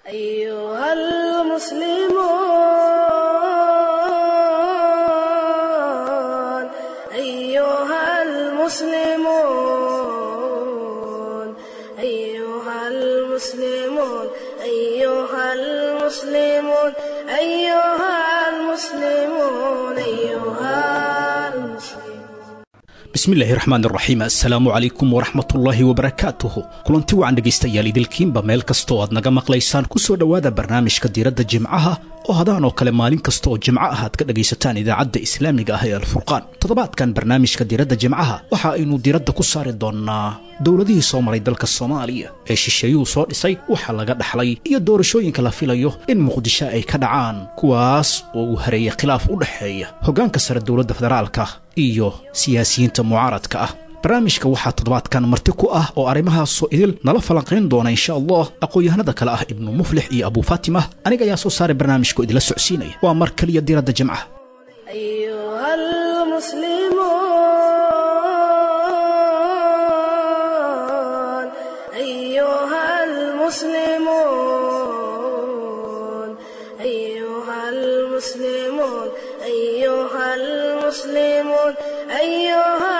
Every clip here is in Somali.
أيها المسلمون أيها المسلمون أيها المسلمون أيها المسلمون أيها المسلمون أيها المسلمون bismillaahi raxmaan raxiim assalaamu calaykum waraxmatullaahi wabarakaatuhu kulanti wacan dhegaystayaal idilkiinba meel kasta oo aad naga maqlaysaan ku soo dhowaada barnaamijka diiradda jimcaha oo hadaan oo kale maalin kasta oo jimco ah aad ka dhagaysataan idaacadda islaamiga ah ee alfurqaan toddobaadkan barnaamijka diiradda jimcaha waxa aynu diiradda ku saari doonnaa dowladihii soo maray dalka soomaaliya ee shisheeyuhu soo dhisay waxa laga dhaxlay iyo doorashooyinka la filayo in muqdisho ay ka dhacaan kuwaas oo uu hareeyay khilaaf u dhexeeya hoggaanka sare dowladda federaalka iyo siyaasiyiinta mucaaradka ah barnaamijka waxaa toddobaadkan marti ku ah oo arrimahaasoo idil nala falanqayn doona insha allah aqoon-yahanada kale ah ibnu muflix iyo abuu faatima aniga ayaa soo saaray barnaamijka oo idila socsiinaya waa mar keliya diiradda jimcaha أيها المسلمون أيها المسلمون أيها المسلمون أيها المسلمون أيها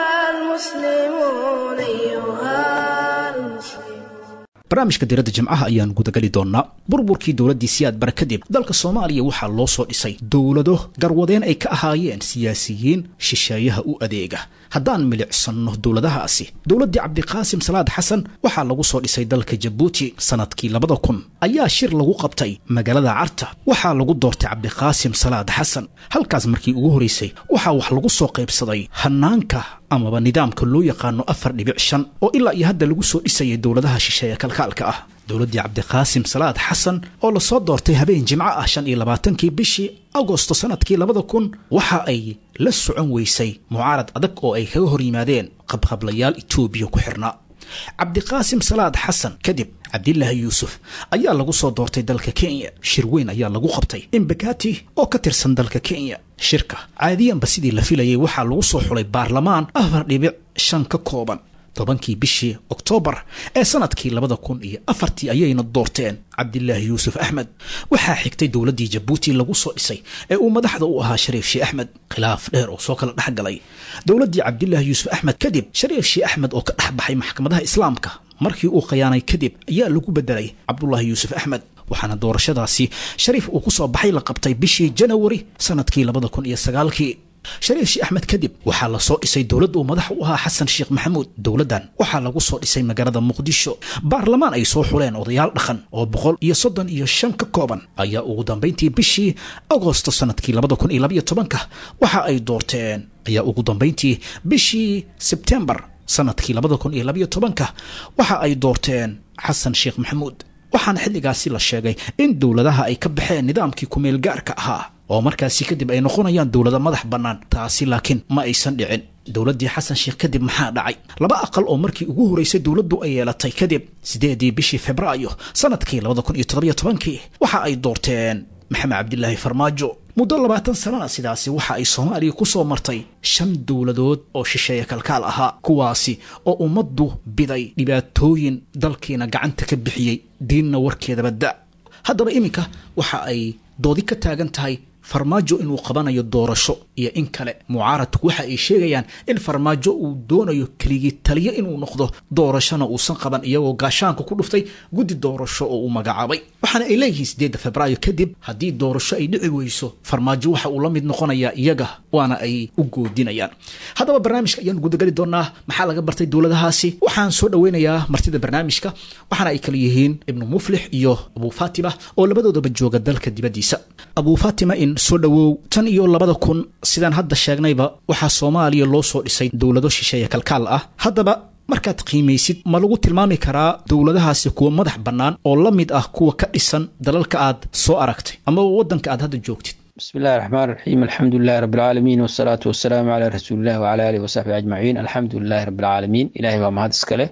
المسلمون أيها المسلمون barnaamijka diiradda jimcaha ayaan gudagali doonnaa burburkii dowladdii siyaad bara kadib dalka soomaaliya waxaa loo soo dhisay dowlado garwadeen ay ka ahaayeen siyaasiyiin shisheeyaha u adeega haddaan milicsanno dowladahaasi dowladdii cabdiqaasim salaad xasan waxaa lagu soo dhisay dalka jabuuti sannadkii labada kun ayaa shir lagu qabtay magaalada carta waxaa lagu doortay cabdiqaasim salaad xasan halkaas markii ugu horraysay waxaa wax lagu soo qaybsaday hannaanka amaba nidaamka loo yaqaano afar dhibic shan oo ilaa iyo hadda lagu soo dhisayay dowladaha shisheeye kalkaalka ah dowladdii cabdiqaasim salaad xasan oo lasoo doortay habeen jimco ah shan iyo labaatankii bishii agosto sannadkii labada kun waxa ay la socon weysay mucaarad adag oo ay kaga hor yimaadeen qabqablayaal etoobiya ku xirnaa cabdiqaasim salaad xasan kadib cabdilaahi yuusuf ayaa lagu soo doortay dalka kenya shir weyn ayaa lagu qabtay imbakati oo ka tirsan dalka kenya shirka caadiyanba sidii la filayay waxaa lagu soo xulay baarlamaan afar dhibic shan ka kooban tobankii bishii oktoobar ee sannadkii labada kun iyo afartii ayayna doorteen cabdilaahi yuusuf axmed waxaa xigtay dowladdii jabuuti lagu soo dhisay ee uu madaxda u ahaa shariif shii axmed khilaaf dheer oo soo kala dhex galay dowladdii cabdilaahi yuusuf axmed kadib shariif shii axmed oo ka dhex baxay maxkamadaha islaamka markii uu khiyaanay kadib ayaa lagu bedelay cabdulaahi yuusuf axmed waxaana doorashadaasi shariif uu ku soo baxay la qabtay bishii janawari sannadkii labada kun iyo sagaalkii shariif shii axmed kadib waxaa la soo dhisay dowladd uu madax u ahaa xasan sheekh maxamuud dowladdan waxaa lagu soo dhisay magaalada muqdisho baarlamaan ay soo xuleen odayaal dhaqan oo boqol iyo soddon iyo shan ka kooban ayaa ugu dambayntii bishii agosto sannadkii labada kun iyo labaiyo tobanka waxa ay doorteen ayaa ugu dambayntii bishii sebtembar sannadkii labada kun iyo labaiyo tobanka waxa ay doorteen xasan sheekh maxamuud waxaana xilligaasi la sheegay in dowladaha ay ka baxeen nidaamkii kumeel gaarka ahaa oo markaasi kadib ay noqonayaan dowlado madax bannaan taasi laakiin ma aysan dhicin dowladdii xasan sheekh kadib maxaa dhacay laba aqal oo markii ugu horraysay dowladdu ay yeelatay kadib siddeedii bishii febraayo sannadkii labada kun iyo toddobiyo tobankii waxa ay doorteen maxamed cabdilaahi farmaajo muddo labaatan sanana sidaasi waxa ay soomaaliya ku soo martay shan dowladood oo shisheeye kalkaal ahaa kuwaasi oo ummaddu biday dhibaatooyin dalkiina gacanta ka bixiyey diinna warkeedaba da haddaba iminka waxa ay doodi ka taagan tahay farmaajo inuu qabanayo doorasho iyo in kale mucaaradku waxa ay sheegayaan in farmaajo uu doonayo keligii taliyo inuu noqdo doorashona uusan qaban iyagoo gaashaanka ku dhuftay guddi doorasho oo uu magacaabay waxaana ay leeyihiin sideedda febraayo kadib haddii doorasho ay dhici weyso farmaajo waxa uu la mid noqonayaa iyaga waana ay u goodinayaan haddaba barnaamijka ayaan gudagali doonaa maxaa laga bartay dowladahaasi waxaan soo dhoweynayaa martida barnaamijka waxaana ay kala yihiin ibnu muflix iyo abuu faatima oo labadoodaba jooga dalka dibaddiisa abuu faatima in soo dhowow tan iyo labada kun sidaan hadda sheegnayba waxaa soomaaliya loo soo dhisay dowlado shisheeye kalkaal ah haddaba markaad qiimaysid ma lagu tilmaami karaa dowladahaasi kuwa madax bannaan oo la mid ah kuwa ka dhisan dalalka aad soo aragtay amaba waddanka aad hadda joogtid بسم الله الرحمن الرحيم الحمد لله رب العالمين والصلاة والسلام على رسول الله وعلى آله وصحبه أجمعين الحمد لله رب العالمين إلهي waa mahad iskale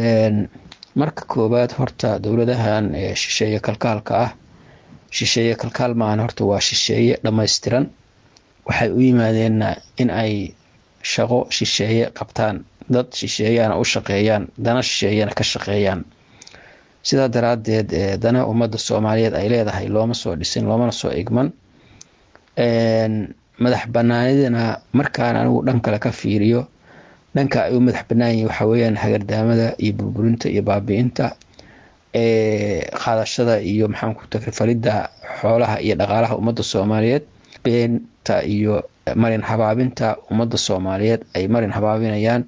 marka koobaad horta dowladahan shisheeye kalkaalka ah shisheeye kalkaal maahan horta waa shisheeye dhammaystiran waxay u yimaadeen in ay shaqo shisheeye qabtaan dad shisheeyana u shaqeeyaan dana shisheeyana ka shaqeeyaan sidaa daraaddeed dana ummadda soomaaliyeed ay leedahay looma soo dhisin loomana soo igman madax banaanidana markaan anigu dhan kale ka fiiriyo dhanka ay u madax banaan yihin waxaa weyaan hagardaamada iyo burburinta iyo baabi-inta qaadashada iyo maxaan ku takrifalidda xoolaha iyo dhaqaalaha ummadda soomaaliyeed beenta iyo marin habaabinta ummadda soomaaliyeed ay marin habaabinayaan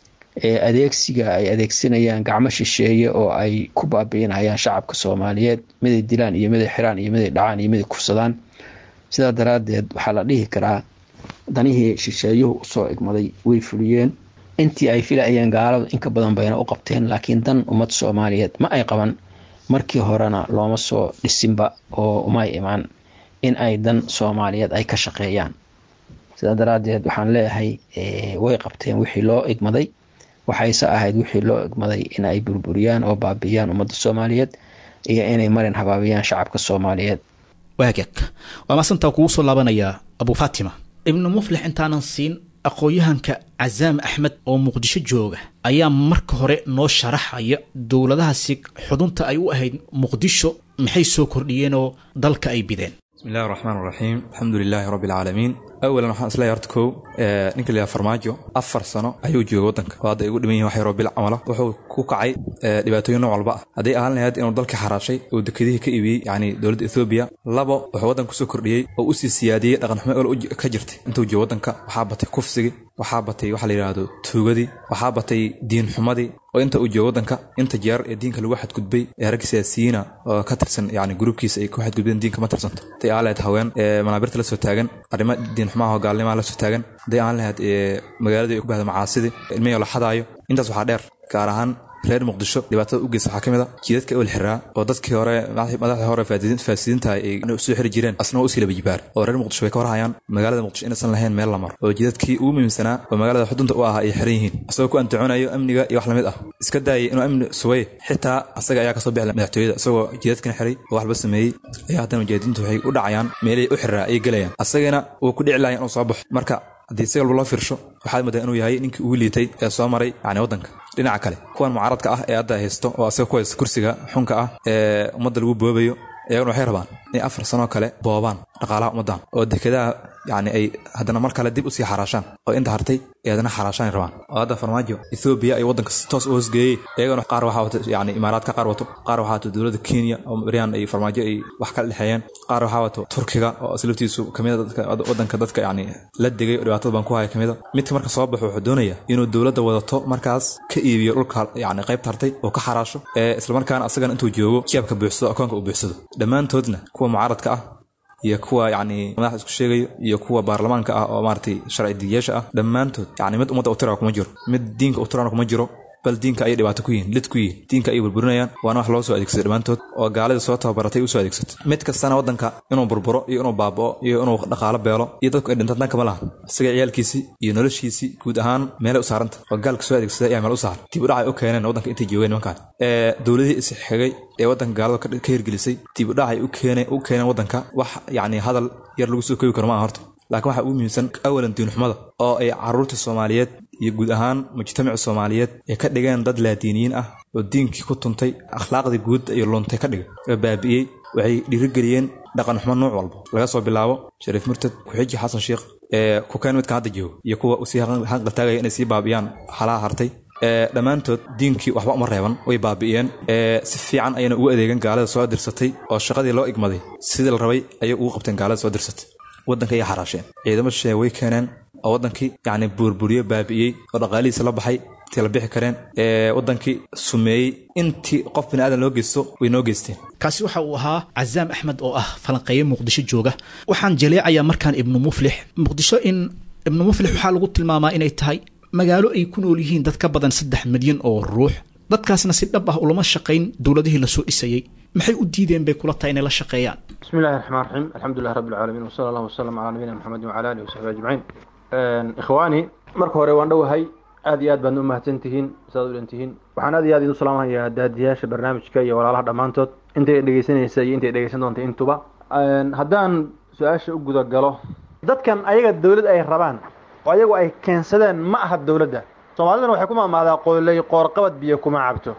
adeegsiga ay adeegsanayaan gacmo shisheeye oo ay ku baabiinayaan shacabka soomaaliyeed miday dilaan iyo miday xiraan iyo miday dhacaan iyo miday kufsadaan sidaa daraadeed waxaa la dhihi karaa danihii shisheeyuhu usoo igmaday way fuliyeen intii ay filayeen gaaladu inka badan bayna u qabteen laakiin dan ummad soomaaliyeed ma ay qaban markii horena looma soo dhisinba oo umay imaan in ay dan soomaaliyeed ay ka shaqeeyaan sidaa daraadeed waxaan leeyahay way qabteen wixii loo igmaday waxayse ahayd wixii loo igmaday in ay burburiyaan oo baabiiyaan ummadda soomaaliyeed iyo inay marin habaabiyaan shacabka soomaaliyeed waagag waa maasantaa kugu soo laabanayaa abu fatima ibnu muflix intaanan siin aqoon-yahanka casaam axmed oo muqdisho jooga ayaa marka hore noo sharaxaya dowladahaasi xudunta ay u ahayd muqdisho maxay soo kordhiyeen oo dalka ay bideen bismi illahi raxmaan raxiim alxamdu lilaahi rabbi alcaalamiin awalan waxaan isleeyahay horta kow ninka layaha farmaajo afar sano ayuu joogay waddanka oo hadda ay ugu dhiman yihin wax yaroo bil camala wuxuu ku kacay dhibaatooyin nooc walba ah hadday ahaan lahayd inuu dalka xaraashay oo dekedihii ka iibiyey yacni dowladda ethoobiya labo wuxuu waddanka kusoo kordhiyey oo usii siyaadiyey dhaqanxumo ol ka jirtay intuu joogo waddanka waxaa batay kufsigii waxaa batay waxa la yidhaahdo tuugadii waxaa batay diinxumadii oo inta uu joogo waddanka inta jeer ee diinka lagu xadgudbay ee rag siyaasiyiina oo ka tirsan yani gruubkiisa ay ku xadgudbeen diinka ma tirsanto haday aan lahayd haween ee manaabirta la soo taagan arrimo diinxumaha oo gaalnimaha la soo taagan hadday aan lahayd magaaladii ay ku bahda macaasidii ilmihii la xadaayo intaas waxaa dheer gaar ahaan reer muqdisho dhibaatada u geysta waxaa ka mid a jiidadka ewel xiraa oo dadkii hore madaxdii hore faasidiintaha ay soo xiri jireen asna waa usii laba jibaar oo reer muqdisho way ka warhayaan magaalada muqdisho inaysan lahayn meel la maro oo jiidadkii ugu muhiimsanaa oo magaalada xudunta u ahaa ay xiran yihiin asagoo ku antaconayo amniga iyo wax lamid ah iska daayay inuu amni sugay xitaa asaga ayaa kasoo bixi madaxtooyada isagoo jiidadkana xiray oo waxba sameeyey ayaa haddana mujahidiintu waxay u dhacayaan meelihii u xiraa ayay gelayaan asagana wuu ku dhici lahayn inuu soo baxo marka haddii si walba loo fiirsho waxaad moodaa inuu yahay ninkii ugu liitay ee soo maray yani waddanka dhinaca kale kuwan mucaaradka ah ee hadda haysto oo asaga ku haysta kursiga xunka ah ee ummadda lagu boobayo iyaguna waxay rabaan inay afar sanoo kale boobaan dhaqaalaha ummaddan oo dekedaha yani ay haddana mar kale dib usii xaraashaan oo inta hartay ay haddana xaraashaan rabaan oo hadda farmaajo ethoobiya ay waddanka toos u hoosgeeyey iyagana qaar waxaa wato yani imaaraadka qaar wato qaar waxaa wato dowladda kenya oo beryaan ay farmaajo ay wax kala dhexeeyeen qaar waxaa wato turkiga oo aslaftiisu kamida waddanka dadka yani la degay oo dhibaatada baan ku haya kamida midka marka soo baxo wuxuu doonaya inuu dowladda wadato markaas ka iibiyo dhulka yani qaybta hartay oo ka xaraasho ee islamarkaana asagana intuu joogo jeebka buuxsado akoonka uu buuxsado dhammaantoodna kuwa mucaaradka ah iyo kuwa yani madaxda isku sheegayo iyo kuwa baarlamaanka ah oo maaragtay sharci digiyaasha ah dhammaantood yani mid ummadda u tira kuma jiro mid diinka u tirana kuma jiro bal diinka ayay dhibaato ku yihiin lid ku yihiin diinka ayay burburinayaan waana wax loo soo adeegsaday dhammaantood oo gaalida soo tababaratay usoo adeegsato mid kastana waddanka inuu burburo iyo inuu baaba'o iyo inuu dhaqaalo beelo iyo dadku ay dhintaan danka ma lahan isaga ciyaalkiisii iyo noloshiisii guud ahaan meelay u saaranta oo gaalka soo adeegsaday ayaa meel u saaran dib u dhacay u keeneen waddanka intay joogeen nimankaan ee dowladihii isxigay ee waddanka gaalada ka hirgelisay dib u dhacay u keeneen waddanka wax yacni hadal yar lagu soo koobi karo maaha horta laakiin waxaa ugu muhiimsan awalan diinxumada oo ay caruurta soomaaliyeed iyo guud ahaan mujtamaca soomaaliyeed ay ka dhigeen dad laadiiniyiin ah oo diinkii ku tuntay akhlaaqdii guud iyo luntay ka dhigay oo baabi'iyey waxay dhiirigeliyeen dhaqan xumo nuuc walba laga soo bilaabo shariif murtad ku-xiji xasan sheikh ee kukeen midkan hadda joogo iyo kuwa usii hanqaltaagaya inay sii baabi'iyaan halaha hartay dhammaantood diinkii waxba uma reeban way baabi'iyeen si fiican ayayna ugu adeegeen gaalada soo dirsatay oo shaqadii loo igmaday sidii la rabay ayay ugu qabteen gaalada soo dirsatay waddanka ayay xaraasheen ciidamo shisheeye way keeneen oo waddankii yacni buurburiyo baabi'iyey oo dhaqaalihiisa la baxay intii la bixi kareen ee waddankii sumeeyey intii qof bini aadan loo geysto way noo geysteen kaasi waxa uu ahaa cazaam axmed oo ah falanqeeye muqdisho jooga waxaan jaleecayaa markaan ibnu muflix muqdisho in ibnu muflix waxaa lagu tilmaamaa inay tahay magaalo ay ku nool yihiin dad ka badan saddex milyan oo ruux dadkaasna si dhab ah ulama shaqayn dowladihii lasoo dhisayey maxay u diideen bay kula tahay inay la shaqeeyaan بسم الله الرحمن الرحيم الحمد لله رب العالمين وصلى الله وسلم على نبينا محمد وعلى اله وصحبه اجمعين ikhwaani marka hore waan dhowahay aad iyo aad baadna u mahadsantihiin saad u dhantihiin waxaan aad iyo aad idin salaamahayaa daadiyaasha barnaamijka iyo walaalaha dhammaantood intay dhegeysanaysa iyo intay dhegeysan doonta intuba haddaan su-aasha u guda galo dadkan ayaga dowlad ay rabaan oo ayagu ay keensadeen ma aha dowladda soomaaliduna waxay ku maamaadaa qooley qoorqabad biyo kuma cabto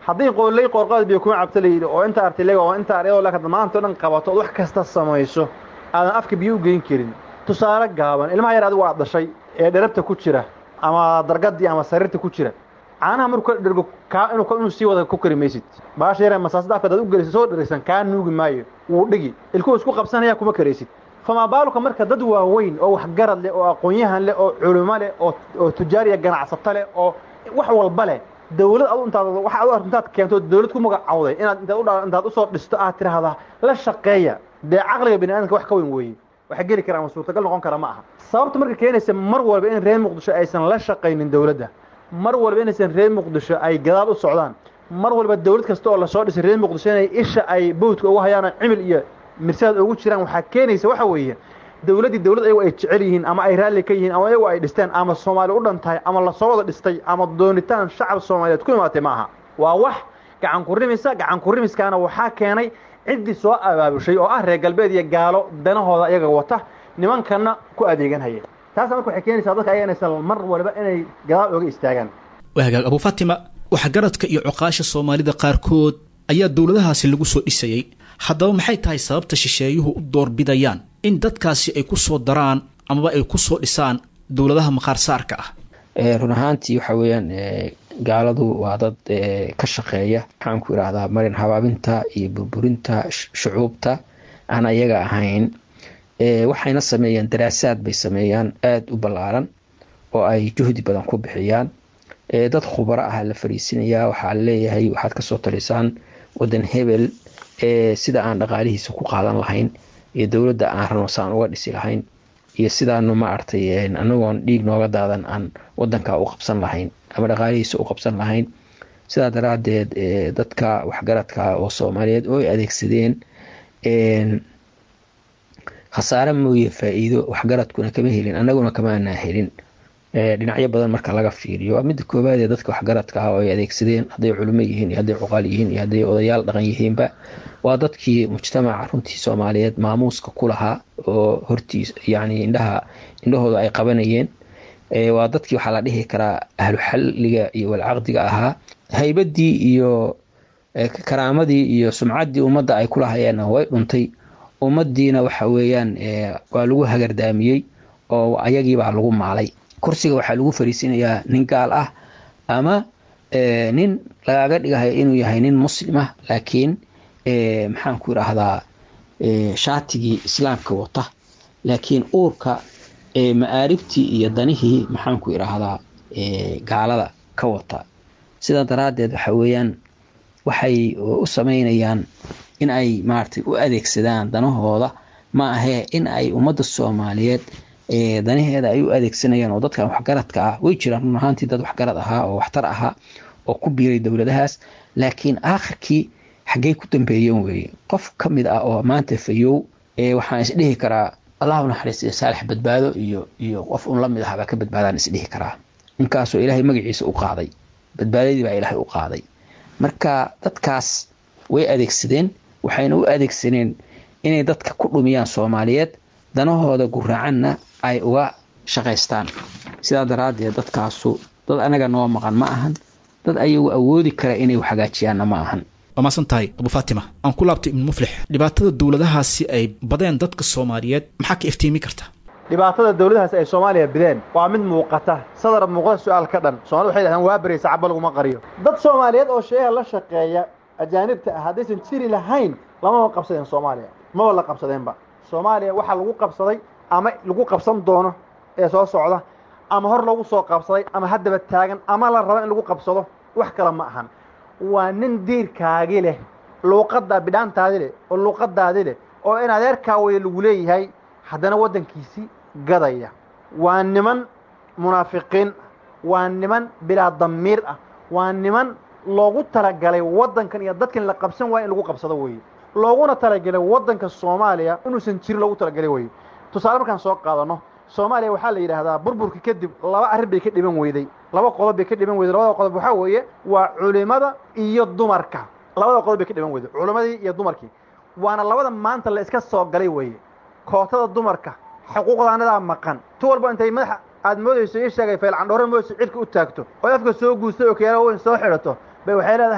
haddii qooley qoorqaad biyo kuma cabta layidhi oo inta artilega oo inta aryadoo laka maanta o dhan qabato ood wax kasta samayso aadan afka biyo u geyn karin tusaale gaaban ilmaha yar adigu aad dhashay ee dherabta ku jira ama dargadii ama sariirta ku jira caanaha markuu ka dhergo kaa inuu inuu sii wada ku kari maysid baasha yare masaasada afka adaad u gelisa soo dheraysan kaa nuugi maayo wuu dhigi ilkuhu isku qabsanaya kuma karaysid famaa baaluka marka dad waaweyn oo waxgarad leh oo aqoon-yahan leh oo culimo leh oo oo tujaariya ganacsato leh oo wax walba leh dawlad adu intaad waxa adu intaad keento dawlad ku magacawday inaad intaad u intaad usoo dhisto aad tiraahdaa la shaqeeya dee caqliga bini aadamka wax ka weyn weeye waxa geli kara ama suurtagal noqon kara ma aha sababta marka keenaysa mar walba in reer muqdisho aysan la shaqaynin dawladda mar walba inaysan reer muqdisho ay gadaal u socdaan mar walba dawlad kasta oo lasoo dhisay reer muqdisho inay isha ay bowdka ugu hayaanoo cimil iyo mirsaad ugu jiraan waxaa keenaysa waxa weeye dawladdii dawlad ayagu ay jecel yihiin ama ay raalli ka yihiin ama ayagu ay dhisteen ama soomaali u dhan tahay ama lasoo wada dhistay ama doonitaan shacab soomaaliyeed ku imaatay ma aha waa wax gacan ku rimisa gacan ku rimiskaana waxaa keenay ciddii soo abaabushay oo ah reer galbeed iyo gaalo danahooda ayaga wata nimankanna ku adeegan haya taasa marka waxay keenaysaa dadka ayaga inaysan mar walba inay gadaal ooga istaagaan waa hagaag abu fatima waxgaradka iyo cuqaasha soomaalida qaarkood ayaa dowladahaasi lagu soo dhisayey haddaba maxay tahay sababta shisheeyuhu u doorbidayaan in dadkaasi ay ku soo daraan amaba ay ku soo dhisaan dowladaha maqaarsaarka ah run ahaantii waxa weeyaan gaaladu waa dad ka shaqeeya maxaan ku idhaahdaa marin habaabinta iyo burburinta shucuubta aan ayaga ahayn waxayna sameeyaan daraasaad bay sameeyaan aada u ballaaran oo ay juhdi badan ku bixiyaan dad khubaro ah la fariisinayaa waxaa leeyahay waxaad kasoo talisaan wadan hebel sida aan dhaqaalihiisa ku qaadan lahayn iyo dowladda aan rano saan uga dhisi lahayn iyo sidaanu maaragtay anagoon dhiig nooga daadan aan wadanka u qabsan lahayn ama dhaqaalihiisa u qabsan lahayn sidaa daraadeed dadka waxgaradka oo soomaaliyeed oo ay adeegsadeen khasaare mooye faa-iido waxgaradkuna kama helin anaguna kamaanaa helin dhinacyo badan marka laga fiiriyo waa midda koowaad ee dadka waxgaradka ah oo ay adeegsadeen hadday culimo yihiin iyo hadday cuqaal yihiin iyo hadday odayaal dhaqan yihiinba waa dadkii mujtamaca runtii soomaaliyeed maamuuska ku lahaa oo hortiis yacni indhaha indhahooda ay qabanayeen waa dadkii waxaa la dhihi karaa ahlu xalliga iyo walcaqdiga ahaa haybadii iyo karaamadii iyo sumcaddii ummadda ay ku lahayeenna way dhuntay ummaddiina waxa weeyaan waa lagu hagardaamiyey oo ayagiibaa lagu maalay kursiga waxaa lagu fariisinayaa nin gaal ah ama nin lagaaga dhigayo inuu yahay nin muslim ah laakiin maxaan ku idhaahdaa shaatigii islaamka wata laakiin uurka ma'aaribtii iyo danihii maxaan ku idhaahdaa gaalada ka wata sidaa daraaddeed waxa weeyaan waxay u sameynayaan in ay maaragtay u adeegsadaan danahooda ma ahee in ay ummadda soomaaliyeed danaheeda ay u adeegsanayaan oo dadkan waxgaradka ah way jiraan run ahaantii dad waxgarad ahaa oo waxtar ahaa oo ku biiray dowladahaas laakiin aakhirkii xaggey ku dambeeyeen weeye qof ka mid ah oo maanta fayow waxaan isdhihi karaa allahu naxariis iyo saalix badbaado iyo iyo qof un la mid ahbaa ka badbaadaan isdhihi karaa ninkaasoo ilaahay magaciisa u qaaday badbaadadii baa ilaahay u qaaday marka dadkaas way adeegsadeen waxayna u adeegsaneen inay dadka ku dhumiyaan soomaaliyeed danahooda guraacanna ay uga shaqaystaan sidaa daraaddeed dadkaasu dad anaga noo maqan ma ahan dad ayagu awoodi kara inay wax hagaajiyaanna ma ahan waa maasan tahay abu faatima aan ku laabtay ibnu muflix dhibaatada dowladahaasi ay badeen dadka soomaaliyeed maxaa ka iftiimi karta dhibaatada dowladahaas ay soomaaliya bideen waa mid muuqata sadar muuqata su-aal ka dhan soomaalida waxay dhahdeen waa baraysa caba laguma qariyo dad soomaaliyeed oo sheeha la shaqeeya ajaanibta ah haddaysan jiri lahayn lamaba qabsadeen soomaaliya maba la qabsadeenba soomaaliya waxaa lagu qabsaday ama lagu qabsan doono ee soo socda ama hor lagu soo qabsaday ama haddaba taagan ama la rabo in lagu qabsado wax kale ma ahan waa nin diirkaagi leh luuqadda bidhaantaadi leh oo luuqadaadi leh oo in adeerkaa waya lagu leeyahay haddana waddankiisii gadaya waa niman munaafiqiin waa niman bilaa damiir ah waa niman loogu talagalay waddankan iyo dadkan la qabsan waaya in lagu qabsado weeye looguna talagelay waddanka soomaaliya inuusan jirin loogu talagalay weye tusaale markaan soo qaadano soomaaliya waxaa la yidhaahdaa burburka kadib laba arrin bay ka dhiban weyday laba qodob bay ka dhiban weyday labada qodob waxaa weeye waa culimada iyo dumarka labada qodob bay ka dhiban weyday culimadii iyo dumarkii waana labada maanta la iska soo galay weeye kootada dumarka xuquuqdaanadaa maqan tu walba intay madaxa aad moodayso ii sheegay faylcandhoore moodayso cidka u taagto oo afka soo guustay oo keela weyn soo xidhato bay waxay leedahay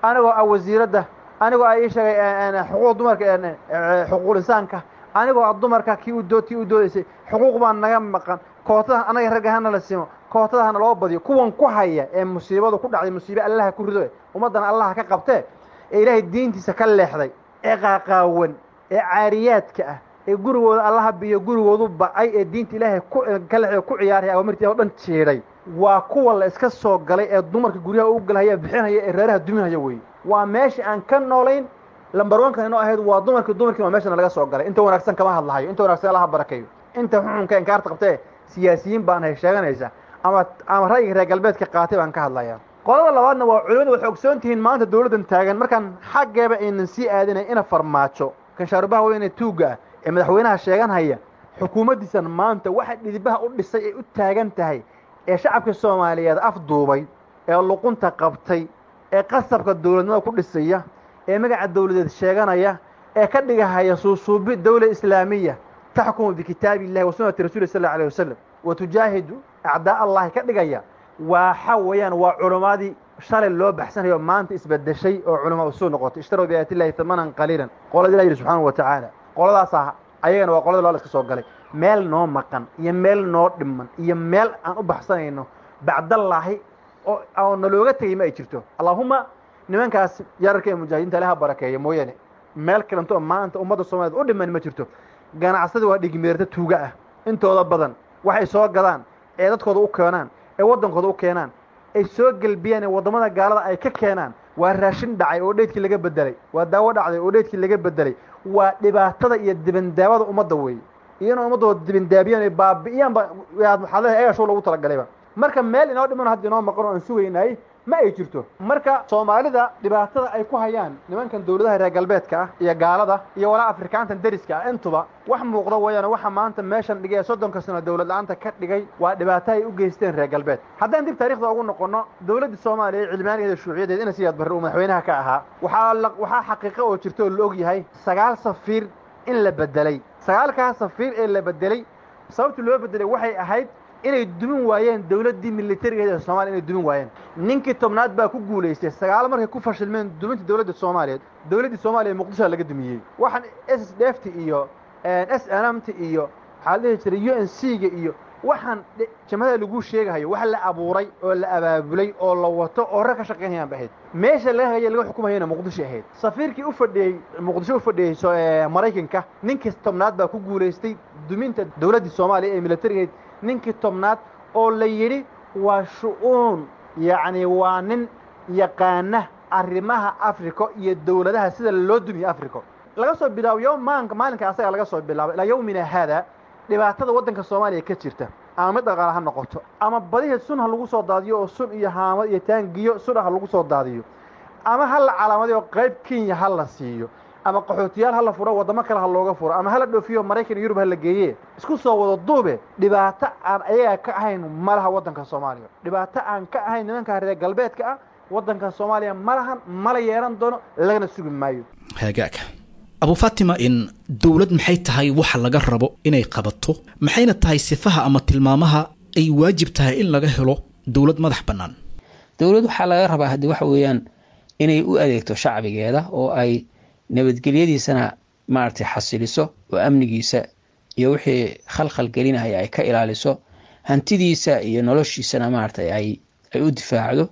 anigoo ah wasiiradda anigoo ah ii sheegay xuquuq dumarka xuquuqul insaanka anigoo ah dumarka kii u tii u doodaysay xuquuq baa naga maqan kootada anaga ragga hana la simo kootada hana loo badiyo kuwan ku haya ee musiibadu ku dhacday musiibe allaha ku rido ummaddana allaha ka qabtee ee ilaahay diintiisa ka leexday ee qaaqaawan ee caariyaadka ah ee gurigooda allaha biyo gurigoodu bacay ee diinta ilaahay ka leexday ku ciyaaraya awamirtii o dhan jiidhay waa kuwa la iska soo galay ee dumarka guryaha u galhaya bixinhaya ee reeraha duminhaya weeye waa meesha aan ka noolayn lambarwankan inoo ahayd waa dumarkii dumarkii waa meeshana laga soo galay inta wanaagsan kama hadlahayo inta wanaagsan allaha barakeeyo inta xuxunka inkaarta qabtee siyaasiyiin baan hay sheeganaysa ama ama ra'yiga reer galbeedka qaatay baan ka hadlaya qolada labaadna waa culimada waxay ogsoon tihiin maanta dawladdan taagan markaan xaggeeba aynan sii aadinay ina farmaajo kanshaarubaha weyne tuugga ah ee madaxweynaha sheeganhaya xukuumaddiisan maanta waxa dhidibaha u dhisay ay u taagan tahay ee shacabka soomaaliyeed afduubay ee luqunta qabtay ee qasabka dawladnimada ku dhisaya ee magaca dawladeed sheeganaya ee ka dhigahaya suusuubi dawla islaamiya taxkumu bikitaabi illahi wa sunnati rasuli sal allau alay wasalam wa tujaahidu acdaa allahi ka dhigaya waxa weeyaan waa culimmadii shalay loo baxsanayo maanta isbedeshay oo culama usuu noqotay ishtarow biaayati illahi tamanan qaliilan qolada ilah yidhi subxaanahu wa tacaala qoladaasa ayagana waa qolada loo la iska soo galay meel noo maqan iyo meel noo dhiman iyo meel aan u baxsanayno bacdallaahi oo oo nalooga tegay ma ay jirto allaahuma nimankaas yararka ee mujaahidiinta ilaha barakeeya mooyaane meel kalento oo maanta ummadda soomaaliyed u dhiman ma jirto ganacsadi waa dhigmeerta tuuga ah intooda badan waxay soo gadaan ee dadkooda u keenaan ee waddankooda u keenaan ay soo gelbiyaan ee waddamada gaalada ay ka keenaan waa raashin dhacay oo dheydkii laga bedelay waa daawo dhacday oo dheydkii laga bedelay waa dhibaatada iyo dibandaabada ummadda weeye iyana ummaddooda dibandaabiyaan ay baabi'iyaan ba waxaad leehay egashow lagu talagaleyba marka meel inoo dhiman hadda inoo maqan oo aan sugaynay ma ay jirto marka soomaalida dhibaatada ay ku hayaan nimankan dawladaha reer galbeedka ah iyo gaalada iyo walaa afrikaantan deriska ah intuba wax muuqda weeyaan waxa maanta meeshan dhigay ee soddonka sano dawlad la-aanta ka dhigay waa dhibaato ay u geysteen reer galbeed haddaan dib taarikhda ugu noqono dawladda soomaaliya cilmaanigeeda shuuciyadeed ina siyaad barre uu madaxweynaha ka ahaa waxaa waxaa xaqiiqo oo jirta oo la og yahay sagaal safiir in la bedelay sagaalkaas safiir ee la bedelay sababta loo bedelay waxay ahayd inay dumin waayeen dawladdii militarigeeda ee soomaliya inay dumin waayeen ninkii tobnaad baa ku guulaystay sagaalo markay ku fashilmeen duminta dawladda soomaaliyeed dawladdii soomaaliya muqdishoa laga dumiyey waxaan s d f t iyo s n m t iyo waxaa la dhihi jiray u n c ga iyo waxaan jamhada lagu sheegahayo wax la abuuray oo la abaabulay oo la wato oo rag ka shaqaynayaan ba ahayd meesha laga haya laga xukumayana muqdisho ahayd safiirkii u fadhiyey muqdisho u fadhiyey maraykanka ninkii tobnaad baa ku guulaystay duminta dawladdii soomaaliya ee militarigeed ninkii tobnaad oo la yidhi waa shu-uun yacni waa nin yaqaana arrimaha africa iyo dawladaha sida loo dumiye africa laga soo bilaabo yowmaanka maalinka asaga laga soo bilaabo ilaa yowmina haada dhibaatada waddanka soomaaliya ka jirta ama mid dhaqaale ha noqoto ama badiheed sun ha lagu soo daadiyo oo sun iyo haamad iyo taangiyo sun ha lagu soo daadiyo ama ha la calaamadiyo qayb kenya ha la siiyo ama qaxootiyaal ha la furo waddamo kale ha looga furo ama hala dhoofiyo maraykan iyo yurub ha la geeye isku soo wada duube dhibaato aan ayaga ka ahayn ma laha waddanka soomaaliya dhibaato aan ka ahayn nimanka reer galbeedka ah waddanka soomaaliya ma lahan mala yeelan doono lagana sugi maayo hagaag abu fatima in dowlad maxay tahay waxa laga rabo inay qabato maxayna tahay sifaha ama tilmaamaha ay waajib tahay in laga helo dowlad madax bannaan dowlad waxaa laga rabaa haddii waxa weeyaan inay u adeegto shacbigeeda oo ay nabadgelyadiisana maaragtay xasiliso oo amnigiisa iyo wixii khalkhal gelinaya ay ka ilaaliso hantidiisa iyo noloshiisana maaragtay ay ay u difaacdo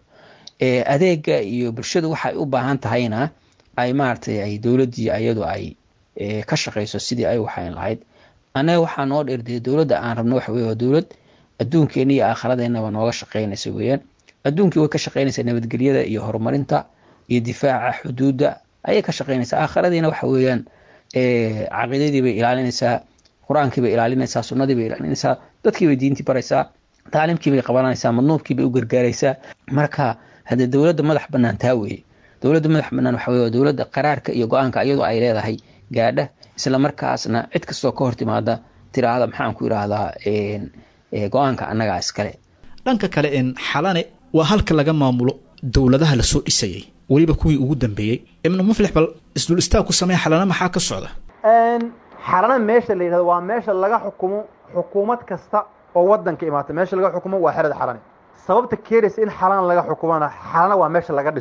adeega iyo bulshadu waxay u baahan tahayna ay maaragtay ay dowladdii ayadu ay ka shaqayso sidii ay waxayn lahayd annaga waxaa noo dheerdee dowladda aan rabno waxa weye waa dowlad adduunkeenna iyo aakhiradeenaba nooga shaqaynaysa weeyaan adduunkii way ka shaqaynaysaa nabadgelyada iyo horumarinta iyo difaaca xuduudda ayay ka shaqaynaysaa aakhiradiina waxa weeyaan caqiidadii bay ilaalinaysaa qur-aankii bay ilaalinaysaa sunnadii bay ilaalinaysaa dadkii bay diintii baraysaa taalimkii bay qabanaysaa madnuubkii bay u gargaaraysaa marka haddee dowladda madax bannaan taa weeye dowladda madax bannaan waxa weye waa dowladda qaraarka iyo go-aanka iyadoo ay leedahay gaadha isla markaasna cid kastoo ka hor timaada tiraahda maxaan ku idhaahdaa go-aanka annagaa iskale dhanka kale en xalane waa halka laga maamulo dowladaha lasoo dhisayay weliba kuwii ugu dambeeyey ibnu muflix bal isdul istaag ku sameeya xalana maxaa ka socda xalana meesha la yidhahdo waa meesha laga xukumo xukuumad kasta oo waddanka imaata meesha laga xukumo waa xerada xalane sababta keenaysa in xalana laga xukumana xalana waa meesha laga dhiso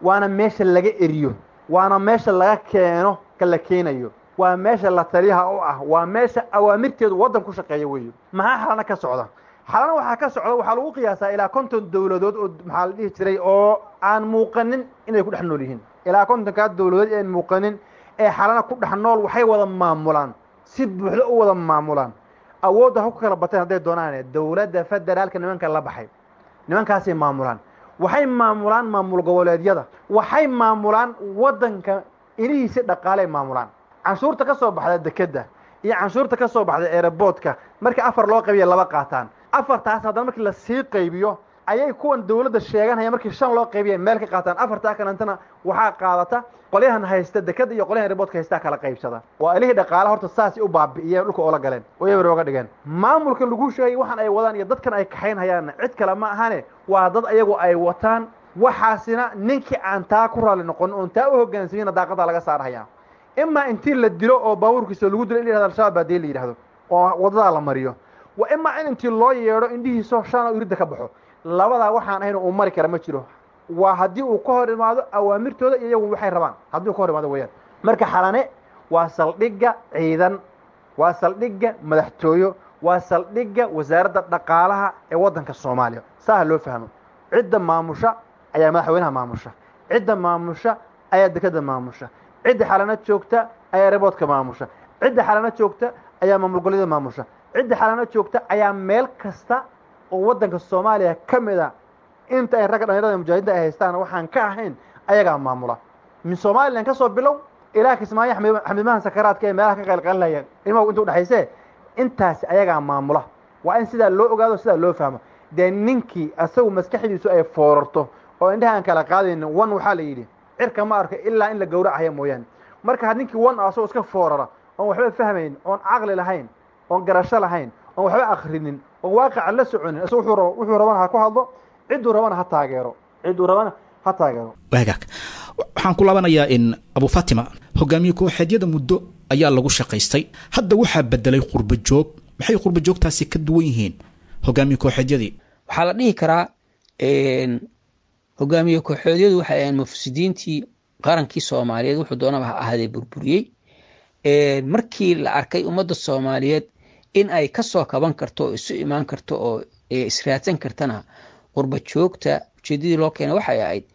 waana meesha laga eriyo waana meesha laga keeno ka la keenayo waa meesha la taliyaha u ah waa meesha awaamirteedu waddan ku shaqeeya weeye maxaa xalana ka socda xalana waxaa ka socda waxaa lagu qiyaasaa ilaa konton dowladood oo maxaa la dhihi jiray oo aan muuqanin inay ku dhex nool yihiin ilaa kontonkaa dowladood aan muuqanin ee xalana ku dhex nool waxay wada maamulaan si buuxdo u wada maamulaan awoodda ha ku kala bateen hadday doonaane dowladda federaalka nimanka la baxay nimankaasay maamulaan waxay maamulaan maamul goboleedyada waxay maamulaan waddanka inihiisi dhaqaaley maamulaan canshuurta ka soo baxda dekedda iyo canshuurta ka soo baxda eeraboodka markii afar loo qaybiya laba qaataan afartaas haddana markii lasii qaybiyo ayay kuwan dowladda sheeganhaya markii shan loo qaybiya meel ka qaataan afartaa kalentana waxaa qaadata qolyahan haysta dekeda iyo qolyahan eeraboodka haystaa kala qaybsada waa ilihii dhaqaala horta saasay u baabi'iyeen dhulka oola galeen oo eber ooga dhigeen maamulka lagu sheegay waxaan ay wadaan iyo dadkan ay kaxayn hayaanna cid kale ma ahane waa dad ayagu ay wataan waxaasina ninkii aan taa ku raalli noqonin oon taa u hoggaansamina daaqadaa laga saarhayaa imaa intii la dilo oo baabuurkiisa lagu dilo in la yihahdo al-shabaab baa dee la yidhahdo oo wadadaa la mariyo wa imaa in intii loo yeedho indhihiiso shan oo iridda ka baxo labadaa waxaan ahayn uu mari kara ma jiro waa haddii uu ka hor imaado awaamirtooda iyo iyagu waxay rabaan haddii uu ka hor imaado weeyaan marka xalane waa saldhigga ciidan waa saldhigga madaxtooyo waa saldhigga wasaaradda dhaqaalaha ee waddanka soomaaliya saaha loo fahmo cidda maamusha ayaa madaxweynaha maamusha cidda maamusha ayaa dekeda maamusha cidda xalano joogta ayaa reboodka maamusha cidda xalano joogta ayaa maamul goboleedyada maamusha cidda xalano joogta ayaa meel kasta oo waddanka soomaaliya ka mid a inta ay ragga dhalinyarada mujaahidiinta ay haystaan waxaan ka ahayn ayagaa maamula min somalilan ka soo bilow ilaa kismaayo xamiimahan sakaraadka ee meelaha ka qaylqalinaya ilmahu inta udhexayse intaasi ayagaa maamula waa in sidaa loo ogaado sidaa loo fahmo dee ninkii asagu maskaxdiisu ay foorarto oo indhaha aan kala qaadaynin wan waxaa la yidhi cirka ma arka ilaa in la gowracaya mooyaane marka ninkii wan asagoo iska foorara oon waxba fahmayn oon caqli lahayn oon garasho lahayn oon waxba akrinin oon waaqaca la soconin isaga wuxuu rabana ha ku hadlo cidduu rabana ha taageero cidduu rabana ha taageero waagaag waxaan ku laabanayaa in abu fatima hogaamiye kooxeedyada muddo ayaa lagu shaqaystay hadda waxaa bedelay qurba joog maxay qurba joogtaasi ka duwan yihiin hogaamiye kooxeedyadii waxaa la dhihi karaa hogaamiye kooxeedyadu waxay ahayn mufsidiintii qarankii soomaaliyeed wuxuu doonaba ha ahaadee burburiyey markii la arkay ummadda soomaaliyeed in ay kasoo kaban karto oo isu imaan karto oo israadsan kartana qurba joogta ujeedadii loo keenay waxay ahayd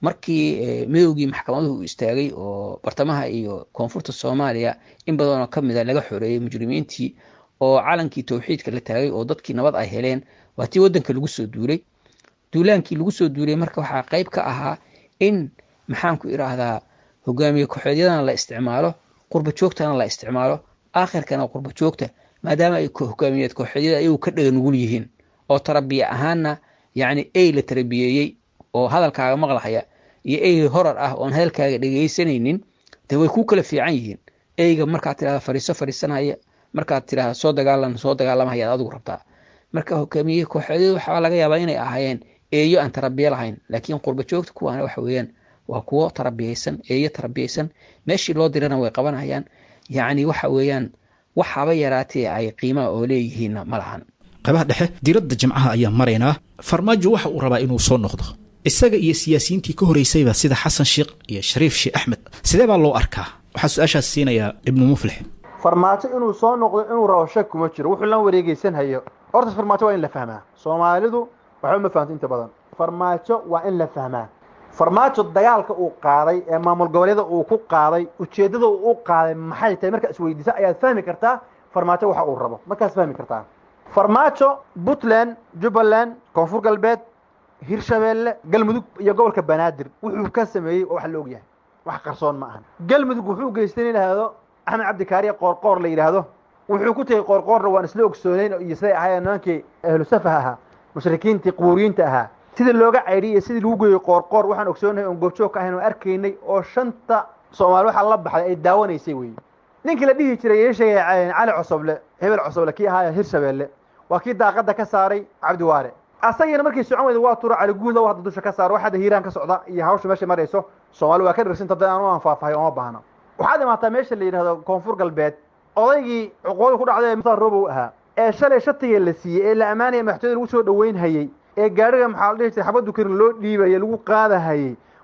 markii midowgii maxkamaduhu uu istaagay oo bartamaha iyo koonfurta soomaaliya in badanoo kamida laga xoreeyey mujrimiintii oo calankii towxiidka la taagay oo dadkii nabad ay heleen waa tii wadanka lagu soo duulay duulaankii lagu soo duulay marka waxaa qayb ka ahaa in maxaanku iraahdaa hogaamiye kooxeedyadana la isticmaalo qurba joogtana la isticmaalo aakhirkana qurba joogta maadaama ay hogaamiyeed kooxeedyada ayagu ka dhaga nugul yihiin oo tarabiye ahaanna yacni ey la tarabiyeeyey oo hadalkaaga maqlahaya iyo ey horar ah oon hadalkaaga dhegeysanaynin dee way ku kala fiican yihiin eyga markaad tirahda fariiso fariisanaya markaad tirahda soo dagaalan soo dagaalamaya adigu rabtaa marka hogaamiye kooxeedyadu waxaa laga yaabaa inay ahaayeen eeyo aan tarabiye lahayn laakiin qurba joogta kuwaana waxa weeyaan waa kuwo tarabiyeysan eeyo tarabiyeysan meeshii loo dirana way qabanayaan yacni waxa weeyaan waxaaba yaraatee ay qiimaha oo leeyihiinna ma lahan qaybaha dhexe diradda jimcaha ayaa maraynaa farmaajo waxa uu rabaa inuu soo noqdo isaga iyo siyaasiyiintii ka horeysayba sida xasan sheekh iyo shariif sheekh axmed sidee baa loo arkaa waxaa su-aashaas siinayaa ibnu muflix farmaajo inuu soo noqdo inuu rabo shak kuma jiro wuxuu la wareegeysan hayo horta farmaajo waa in la fahmaa soomaalidu waxba ma fahamto inta badan farmaajo waa in la fahmaa farmaajo dagaalka uu qaaday ee maamul goboleeda uu ku qaaday ujeeddada uu u qaaday maxay tahay markaa isweydiisa ayaad fahmi kartaa farmaajo waxa uu rabo markaas fahmi kartaa farmaajo puntland jubbaland koonfur galbeed hirshabeelle galmudug iyo gobolka banaadir wuxuu ka sameeyey oo wax la og yahay wax qarsoon ma ahan galmudug wuxuu geystay in yidhaahdo axmed cabdikaariye qoorqoor la yidhaahdo wuxuu ku tegey qoorqoorna waan isla ogsooneyn iyo siday ahaayeen nimankii ahlu safaha ahaa mushrikiintii qubuuriyiinta ahaa sidii looga caydhiyey iyo sidii lagu geeyey qoorqoor waxaan ogsoonahay oon goobjoog ka ahayn oo arkaynay oo shanta soomaali waxaa la baxday ay daawanaysay weeye ninkii la dhihi jiray ii sheegay cali cosoble hebel cosoble kii ahaaya hirshabeelle waa kii daaqada ka saaray cabdiwaare asagiina markii socon weyda waa turo cali guudla hadda dusha ka saaro waxaada hiiraan ka socda iyo hawsha meesha marayso soomaali waa ka dhirsinta dad aan u anfaafahay ooma baahno waxaad imaataa meesha la yidhahdo koonfur galbeed odaygii cuqooda ku dhacday musa robow ahaa ee shalay shatiga la siiyey ee la ammaanaya madaxtooyada lagu soo dhoweyn hayey ee gaariga maxaa la dhihi jiray xabaddu karin loo dhiibaya lagu qaadahayey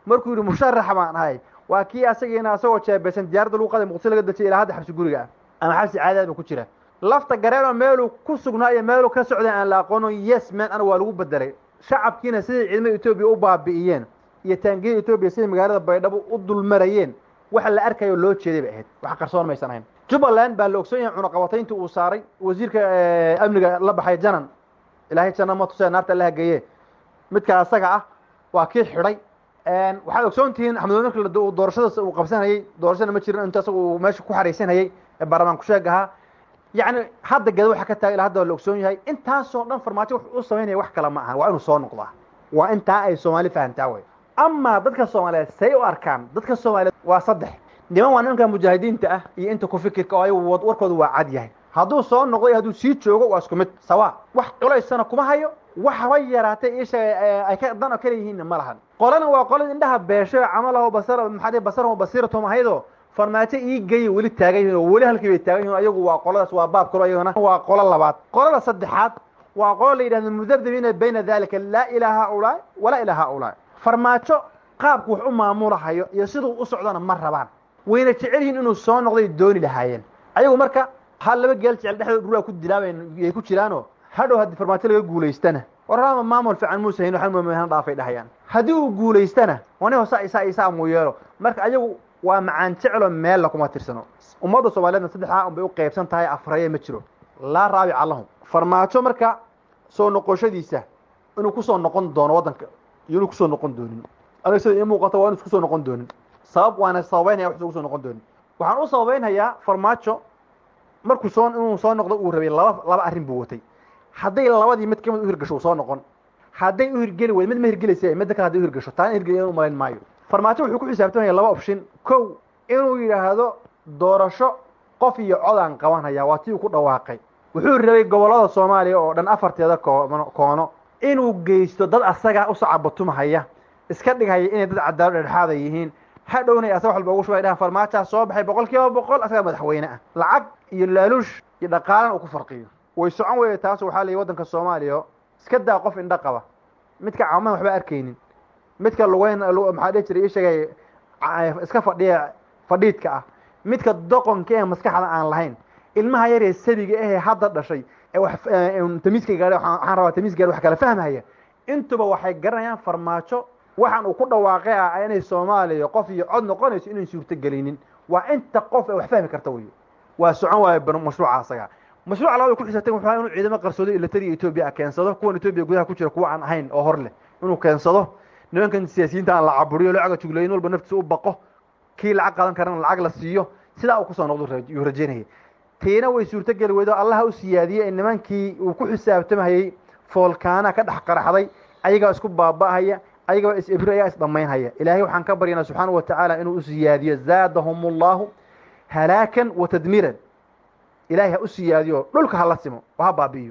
markuu yidhi musharax baan ahay waa kii asagiina asagoo jeebeysan diyaaradda lagu qaday muqdisho laga dejiyay ilaa hadda xabsi guriga ah ama xabsi caadaad ba ku jira lafta gareenoo meeluu ku sugnaa iyo meeluu ka socday aan la aqoono yes man ana waa lagu bedelay shacabkiina siday ciidamada etoobiya u baabi'iyeen iyo taangiyada etoobiya siday magaalada baydhabo u dulmarayeen waxa la arkayo loo jeeday bay ahayd wax qarsoon maysan ahayn jubbaland baa la ogsoon yahay cunaqabataynta uu saaray wasiirka amniga la baxay janan ilaahay janna ma tusee naarta alla hageeye midka asaga ah waa kii xidhay waxaad ogsoon tihiin axmed marka doorashadaas uu qabsanayay doorashada ma jirin inta asaga uu meesha ku xaraysanayay ee baarlamaan kusheeg ahaa yacni hadda geda waxa ka taagay ilaa hadda waa la ogsoon yahay intaasoo dhan farmaajo wuxuu u samaynaya wax kale ma aha waa inuu soo noqdaa waa intaa ay soomaali fahantaa wey amaa dadka soomaaliyeed say u arkaan dadka soomaaliyeed waa saddex niman waa nimanka mujaahidiinta ah iyo inta ku fikirka oo ayagu warkooda waa cad yahay hadduu soo noqdo iyo hadduu sii joogo waa isku mid sawa wax culaysana kuma hayo waxba yaraatay ishaga ay ka dan oo kale yihiinna ma lahan qolana waa qolada indhaha beesho camalaho basar maxaa basaraho basiiratum ahaydoo farmaajo ii geeya weli taagan yihin oo weli halkii bay taagan yihin ayagu waa qoladaas waa baab kalo ayagana waa qolo labaad qolada saddexaad waa qolo la yidhahdo mudabdabiina bayna dalika laa ilaa haulaa walaa ilaa haulaa farmaajo qaabku wax u maamulahayo iyo siduu u socdona ma rabaan wayna jecel yihiin inuu soo noqday dooni lahaayeen ayagu marka hal laba geel jecel dhexdood dhulaa ku dilaabayay ku jiraanoo hadhow haddii farmaajo laga guulaystana warama maamul fiican muuse hayn waxaan muumina dhaafay dhahayaan haddii uu guulaystana wani hosa isaa isaa muu yeelo marka ayagu waa macaan jecelo meella kuma tirsano ummadda soomaaliyeedna saddexdaa unbay u qaybsan tahay afraye ma jiro laa raabica lahum farmaajo marka soo noqoshadiisa inuu kusoo noqon doono waddanka iyo inuu kusoo noqon doonin aniga sida ii muuqato waa inu iskusoo noqon doonin sabab waana sababeynaya wax kusoo noqon doonin waxaan u sababeynhayaa farmaajo markuu soo inuu soo noqdo uu rabay laba laba arrin buu watay hadday labadii mid kamid u hirgasho uu soo noqon hadday u hirgeli weyd mid ma hirgelaysa midda kale hadday u hirgasho taana hirgeliya u malayn maayo farmaajo wuxuu ku xisaabtamaya laba option kow inuu yidhaahdo doorasho qof iyo codaan qabanhaya waa tii uu ku dhawaaqay wuxuu rabay gobollada soomaaliya oo dhan afarteeda koono inuu geysto dad asaga u sacabatumahaya iska dhighaya inay dad cadaalo dhexdhexaada yihiin hadhownay asaga wax walba ugu shubay dhahan farmaajaa soo baxay boqol kiiba boqol asagaa madaxweyne ah lacag iyo laaluush iyo dhaqaalan uu ku farqiyo way socon weye taas waxaa la yihi waddanka soomaaliya iska daa qof indho qaba midka caamadan waxba arkaynin midka lugeyn maxaa dhihi jiray ii sheegay iska fadhiya fadhiidka ah midka doqonka ee maskaxda aan lahayn ilmaha yaree sabiga ahee hadda dhashay ee wax tamiiska gaadhay waxaan rabaa tamiis gaadhay wax kala fahmaya intuba waxay garanayaan farmaajo waxaan uu ku dhawaaqay ah inay soomaaliya qof iyo cod noqonayso inayn suurto gelinin waa inta qof ee wax fahmi karta wey waa socon waayo mashruuca asaga mashruuca labada ku xisabtay wuxuu inuu ciidamo qarsoodo ilatariya etoobiya keensado kuwan etoobiya gudaha ku jira kuwa aan ahayn oo hor leh inuu keensado nimankan siyaasiyiinta aan la caburiyo lacaga juglayin walba naftiisa u baqo kii lacag qaadan karana lacag la siiyo sidaa uu kusoo noqdo yuu rajaynayay tiina way suurto geli weydo allaha u siyaadiyey in nimankii uu ku xisaabtamahayey foolkaana ka dhex qaraxday ayagaa isku baaba'ahaya ayagaba is ibri ayaa is dhammaynhaya ilaahay waxaan ka baryanaa subxaana wa tacaala inuu u siyaadiyo zaadahum allahu halaakan wa tadmiiran ilaahay ha u siyaadiyo dhulka hala simo oo ha baabi'iyo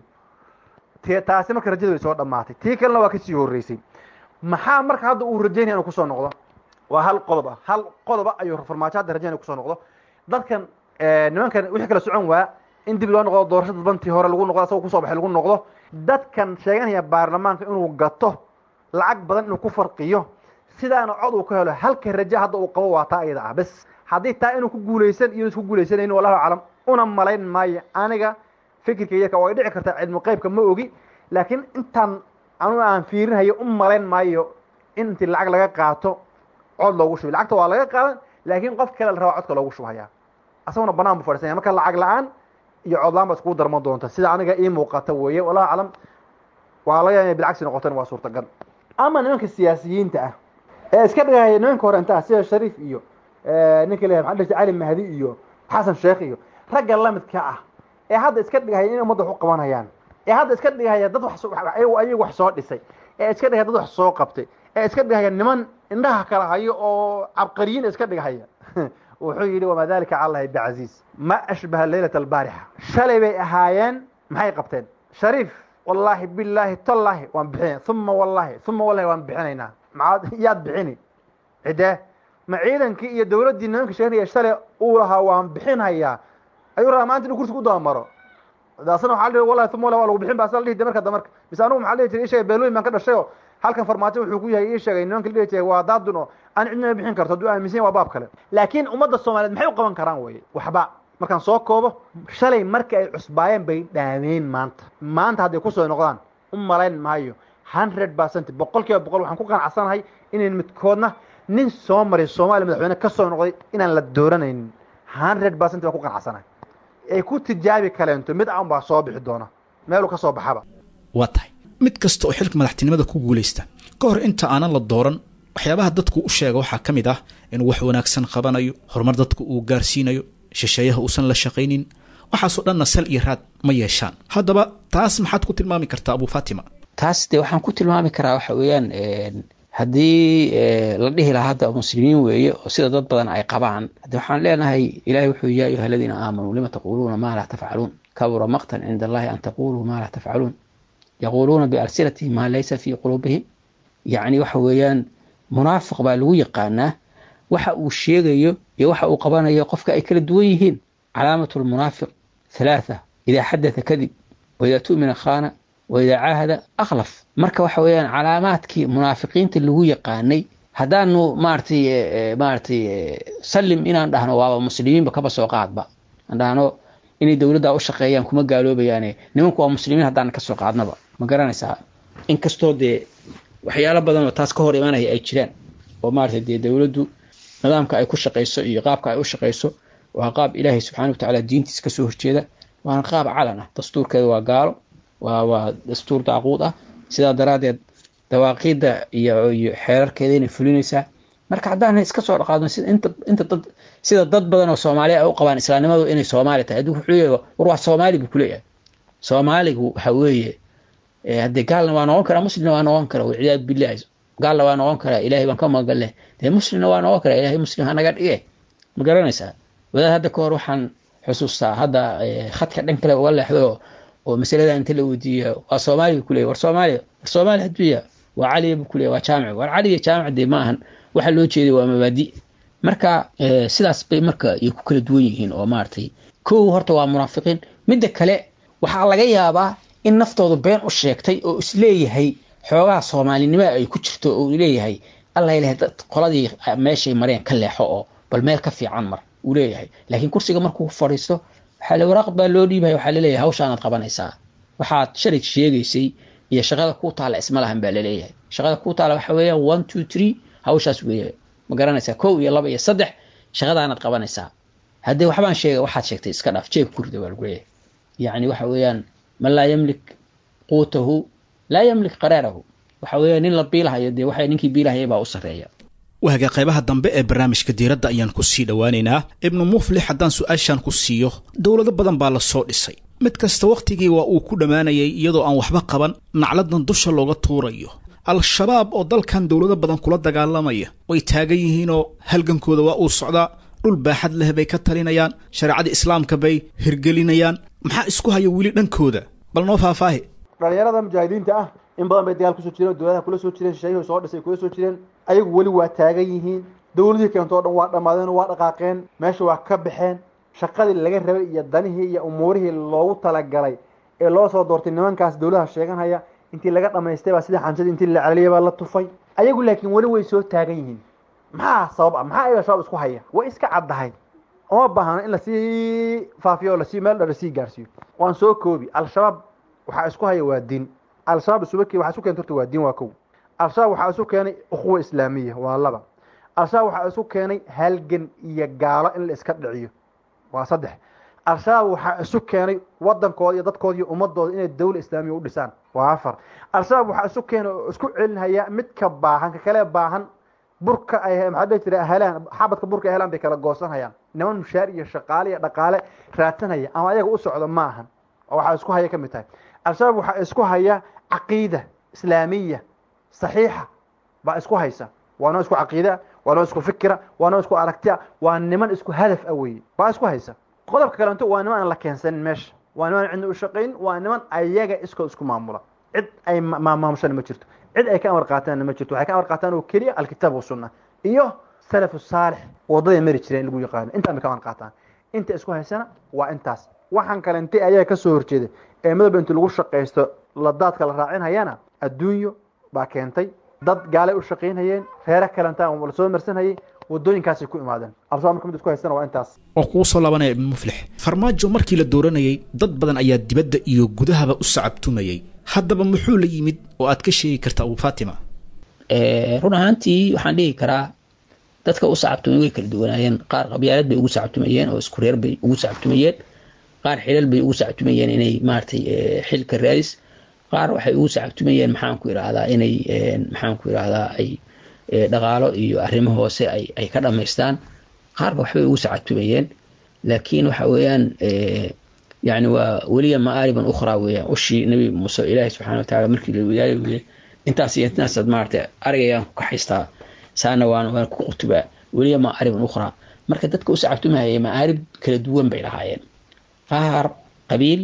t taasi marka rajada way soo dhammaatay tii kalena waa kasii horreysay maxaa marka hadda uu rajaynaya inuu kusoo noqdo waa hal qodob ah hal qodoba ayuu farmaajo hadda rajaynaya kusoo noqdo dadkan nimankan wixii kala socon waa in dib loo noqdo doorasho dadbantii hore lagu noqdo asagoo kusoo baxay lagu noqdo dadkan sheeganaya baarlamaanka inuu gato lacag badan inuu ku farqiyo sidaana cod uu ka helo halka raje hadda uu qabo waa taa iyada ah bes haddii taa inuu ku guulaysan iyo isku guulaysanayni wallahu aclam una malayn maayo aniga fikirkayaka way dhici kartaa cilmu qeybka ma ogi laakiin intaan anu aan fiirinhayo u malayn maayo in intii lacag laga qaato cod loogu shubay lacagta waa laga qaadan laakiin qof kale la rabaa codka loogu shubhayaa asaguna banaan bu fadhiisanya marka lacag la-aan iyo codlaan ba iskugu darman doonta sida aniga ii muuqata weeye wallahu aclam waa laga inay bilcagsi noqotana waa suurtagal ama nimanka siyaasiyiinta ah ee iska dhigaya nimanka hore inta ah sida shariif iyo ninka leeyahay maxaa dhihi cali mahdi iyo xasan sheekh iyo ragga lamidka ah ee hadda iska dhigahaya inay ummadda wax u qabanayaan ee hadda iska dhigahaya dad wax ayagu wax soo dhisay ee iska dhigaya dad wax soo qabtay ee iska dhigahaya niman indhaha kala hayo oo cabqariyiin iska dhigahaya wuxuu yidhi wamaa dalika cala allahi bicasiis ma ashbaha leylata albaarixa shalay bay ahaayeen maxay qabteen shariif wallaahi bilaahi tallaahi waan bixinay uma wallahi uma wallahi waan bixinaynaa maxaad yaad bixini cidee ma ciidankii iyo dawladdii nimanka sheeganaya shalay uu lahaa waan bixinhayaa ayuu rabaa maanta inu kursi ku dabamaro daasna waxaa la wallahi uma wallahi waa lagu bixin ba asla dhihi marka damarka mise anugu maxaa dhihi jiray ii sheegay beelooyin baan ka dhashay oo halkan farmaajo wuxuu ku yahay ii sheegay nimanka la dhihi jiray waa daadun oo aan cidnima bixin karto hadduu aaminsan yahay waa baab kale laakiin ummadda soomaaliyeed maxay u qaban karaan weye waxba markaan soo koobo shalay markii ay cusbaayeen bay dhaameen maanta maanta hadday kusoo noqdaan u malayn maayo hundred percent boqol kiiba boqol waxaan ku qanacsanahay inayn midkoodna nin soo maray soomaaliya madaxweyne ka soo noqday inaan la dooranaynin hundred percent baan ku qanacsanahay ay ku tijaabi kaleento mid aan baa soo bixi doona meeluu ka soo baxaba waa tahay mid kasta oo xilka madaxtinimada ku guulaysta ka hor inta aanan la dooran waxyaabaha dadku u sheega waxaa ka mid ah inuu wax wanaagsan qabanayo horumar dadku uu gaarsiinayo shisheeyaha uusan la shaqaynin waxaasoo dhanna sal iyo raad ma yeeshaan haddaba taas maxaad ku tilmaami kartaa abu fatima taas de waxaan ku tilmaami karaa waxa weeyaan haddii la dhihi lahaa hadda muslimiin weeye oo sida dad badan ay qabaan hadde waxaan leenahay ilahay wuxuu ya ayuha aladiina aamanuu lima taquluuna maa laa tafcaluun kabura maqtan cinda allahi an taquluu maa laa tafcaluun yaquuluuna bialsinatihim maa laysa fii quluubihim yacni waxa weeyaan munaafiq baa lagu yaqaanaa waxa uu sheegayo iyo waxa uu qabanayo qofka ay kala duwan yihiin calaamatu lmunaafiq halaatha idaa xadatha kadib waidaa tu'mina khaana waidaa caahada akhlaf marka waxa weeyaan calaamaadkii munaafiqiinta lagu yaqaanay haddaanu maaratay maaratay sallim inaan dhahno waaba muslimiinba kaba soo qaadba aan dhahno inay dowladda u shaqeeyaan kuma gaaloobayaane nimanku waa muslimiin haddaan ka soo qaadnaba ma garanaysaa inkastoo dee waxyaalo badan oo taas ka hor imanaya ay jiraan oo maaratay dee dowladdu nidaamka ay ku shaqayso iyo qaabka ay u shaqayso waa qaab ilaahay subxaana wa tacaala diintiisa kasoo horjeeda waana qaab calan ah dastuurkeeda waa gaalo waa waa dastuur daaquud ah sidaa daraaddeed dawaaqiidda iyo iyo xeerarkeeda inay fulinaysaa marka haddaan iska soo dhaqaadno sida inta inta dad sida dad badan oo soomaaliya ay u qabaan islaamnimadu inay soomaali tahay hadduu wuxuu leeyahay war waa soomaali buu kuleeyahay soomaaligu waxa weeye haddee gaalna waa noqon karaa muslimna waa noqon karaa walciyaadu billahi gaalna waa noqon karaa ilaahay baan ka magan leh dee muslimna waa noqon karaa ilaahay muslim hanaga dhige ma garanaysaa wadaad hadda ka hor waxaan xusuustaa hadda khadka dhan kale uga leexdo oo masalada inta la weydiiyo waa soomaaliya buu kuleeyahy war soomaaliya war soomaaliya hadduuya waa caliya buu kuleeyahy waa jaamic war caliya jaamic dee ma ahan waxa loo jeeday waa mabaadi marka sidaas bay marka ay ku kala duwan yihiin oo maaragtay kow horta waa munaafiqiin midda kale waxaa laga yaabaa in naftoodu been u sheegtay oo isleeyahay xoogaha soomaalinimada ay ku jirto oo leeyahay alla ilahay dad qoladii meeshay mareen ka leexo oo bal meel ka fiican mar uu leeyahay laakiin kursiga markuu fadhiisto waxaa la waraaq baa loo dhiibaya waxaa laleeyahay hawshaanaad qabanaysaa waxaad shalay sheegaysay iyo shaqada kuu taalla isma lahan baa laleeyahay shaqada kuu taalla waxa weeyaan one two three hawshaas weeye ma garanaysaa kow iyo laba iyo saddex shaqadaanaad qabanaysaa haddii waxbaan sheega waxaad sheegtay iska dhaaf jeeg kurida waa lagu leeyahay yacni waxa weeyaan man laa yamlik quutahu laa yamlik qaraarahu waxa weeyaan nin la biilahayo dee waxa ninkii biilahaya baa u sarreeya waaga qaybaha dambe ee barnaamijka diiradda ayaan ku sii dhowaaneynaa ibnu muflix haddaan su-aashan ku siiyo dowlado badan baa la soo dhisay mid kasta wakhtigii waa uu ku dhammaanayay iyadoo aan waxba qaban nacladan dusha looga tuurayo al-shabaab oo dalkan dowlado badan kula dagaalamaya way taagan yihiinoo halgankooda waa uu socdaa dhul baaxad leh bay ka talinayaan shareecada islaamka bay hirgelinayaan maxaa isku haya weli dhankooda bal noo faahfaahi dhalinyarada mujaahidiinta ah in badan bay dagaal kusoo jireen dowladaha kula soo jireen shisheeyuhu soo dhisay kula soo jireen ayagu weli waa taagan yihiin dowladihii keento o dhan waa dhammaadeen waa dhaqaaqeen meesha waa ka baxeen shaqadii laga rabay iyo danihii iyo umuurihii loogu talagalay ee loo soo doortay nimankaas dowladaha sheeganhaya intii laga dhamaystay baa sidii xanjadii intii la celiyay baa la tufay ayagu laakiin weli way soo taagan yihiin maxaa sabab ah maxaa ayaga shabaab isku haya way iska caddahay uma baahna in lasii faafiyo o lasii meel dha lasii gaarsiiyo waan soo koobi al-shabaab waxaa isku haya waa diin al-shabaab isubaki waxaa isu keentay horta waa diin waa kow al-shabaab waxaa isu keenay ukhuwa islaamiya waa laba al-shabaab waxaa isu keenay halgan iyo gaalo in la iska dhiciyo waa saddex al-shabaab waxaa isu keenay wadankooda iyo dadkooda iyo ummadooda inay dawla islaamiya u dhisaan waa afar al-shabaab waxaa isu keenay oo isku celinhaya midka baahan ka kale baahan burka ay maxaa dhihi jira helaan xabadka burka ay helaan bay kala goosanhayaan niman mushaar iyo shaqaale iyo dhaqaale raadsanaya ama ayaga u socdo ma ahan oo waxaa isku haya ka mid tahay al-shabaab waxaa isku haya caqiida islaamiya saxiixa baa isku haysa waa noo isku caqiida waa noo isku fikira waa noo isku aragtia waa niman isku hadaf a weye baa isku haysa qodobka kalento waa niman aan la keensanin meesha waa niman cidna u shaqayn waa niman ayaga iskoo isku maamula cid ay maamushana ma jirto cid ay ka amar qaataanna ma jirto waxay ka amar qaataan oo keliya alkitaab wasunna iyo salafu saalix wadaday mari jireen in lagu yaqaano intaan bay ka amar qaataan inta isku haysana waa intaas waxaan kalente ayaga kasoo horjeeda ee madaba inti lagu shaqaysto ladaadka la raacinhayana adduunyo baa keentay dad gaalay u shaqaynayeen reere kalantaan la soo marsanayay wadooyinkaasay ku imaadeen al-shabaab marka mid isku haystana waa intaas oo kugu soo laabanaya ibnu muflix farmaajo markii la dooranayay dad badan ayaa dibadda iyo gudahaba u sacabtumayay haddaba muxuu la yimid oo aad ka sheegi karta abu fatima run ahaantii waxaan dhihi karaa dadka u sacabtumay way kala duwanaayeen qaar qabyaalad bay ugu sacabtumayeen oo isku reer bay ugu sacabtumayeen qaar xilal bay ugu sacabtumayeen inay maaragtay xilka raadis qaar waxay ugu sacabtumayeen maxaan ku idhaahdaa inay maxaan ku idhaahdaa ay dhaqaalo iyo arrimo hoose ay ay ka dhamaystaan qaarba waxbay ugu sacabtumayeen laakiin waxa weeyaan yani waa weliya maaariban ukhraa weeyaan ushii nabi muuse ilaahi subxana watacaala markii la wadaayay weye intaas iyo intaasaad maaragtay arigayaan ku kaxaystaa saana waan waan ku qutubaa weliya maaariban ukhraa marka dadka u sacabtumahaya maaarib kala duwan bay lahaayeen qaar qabiil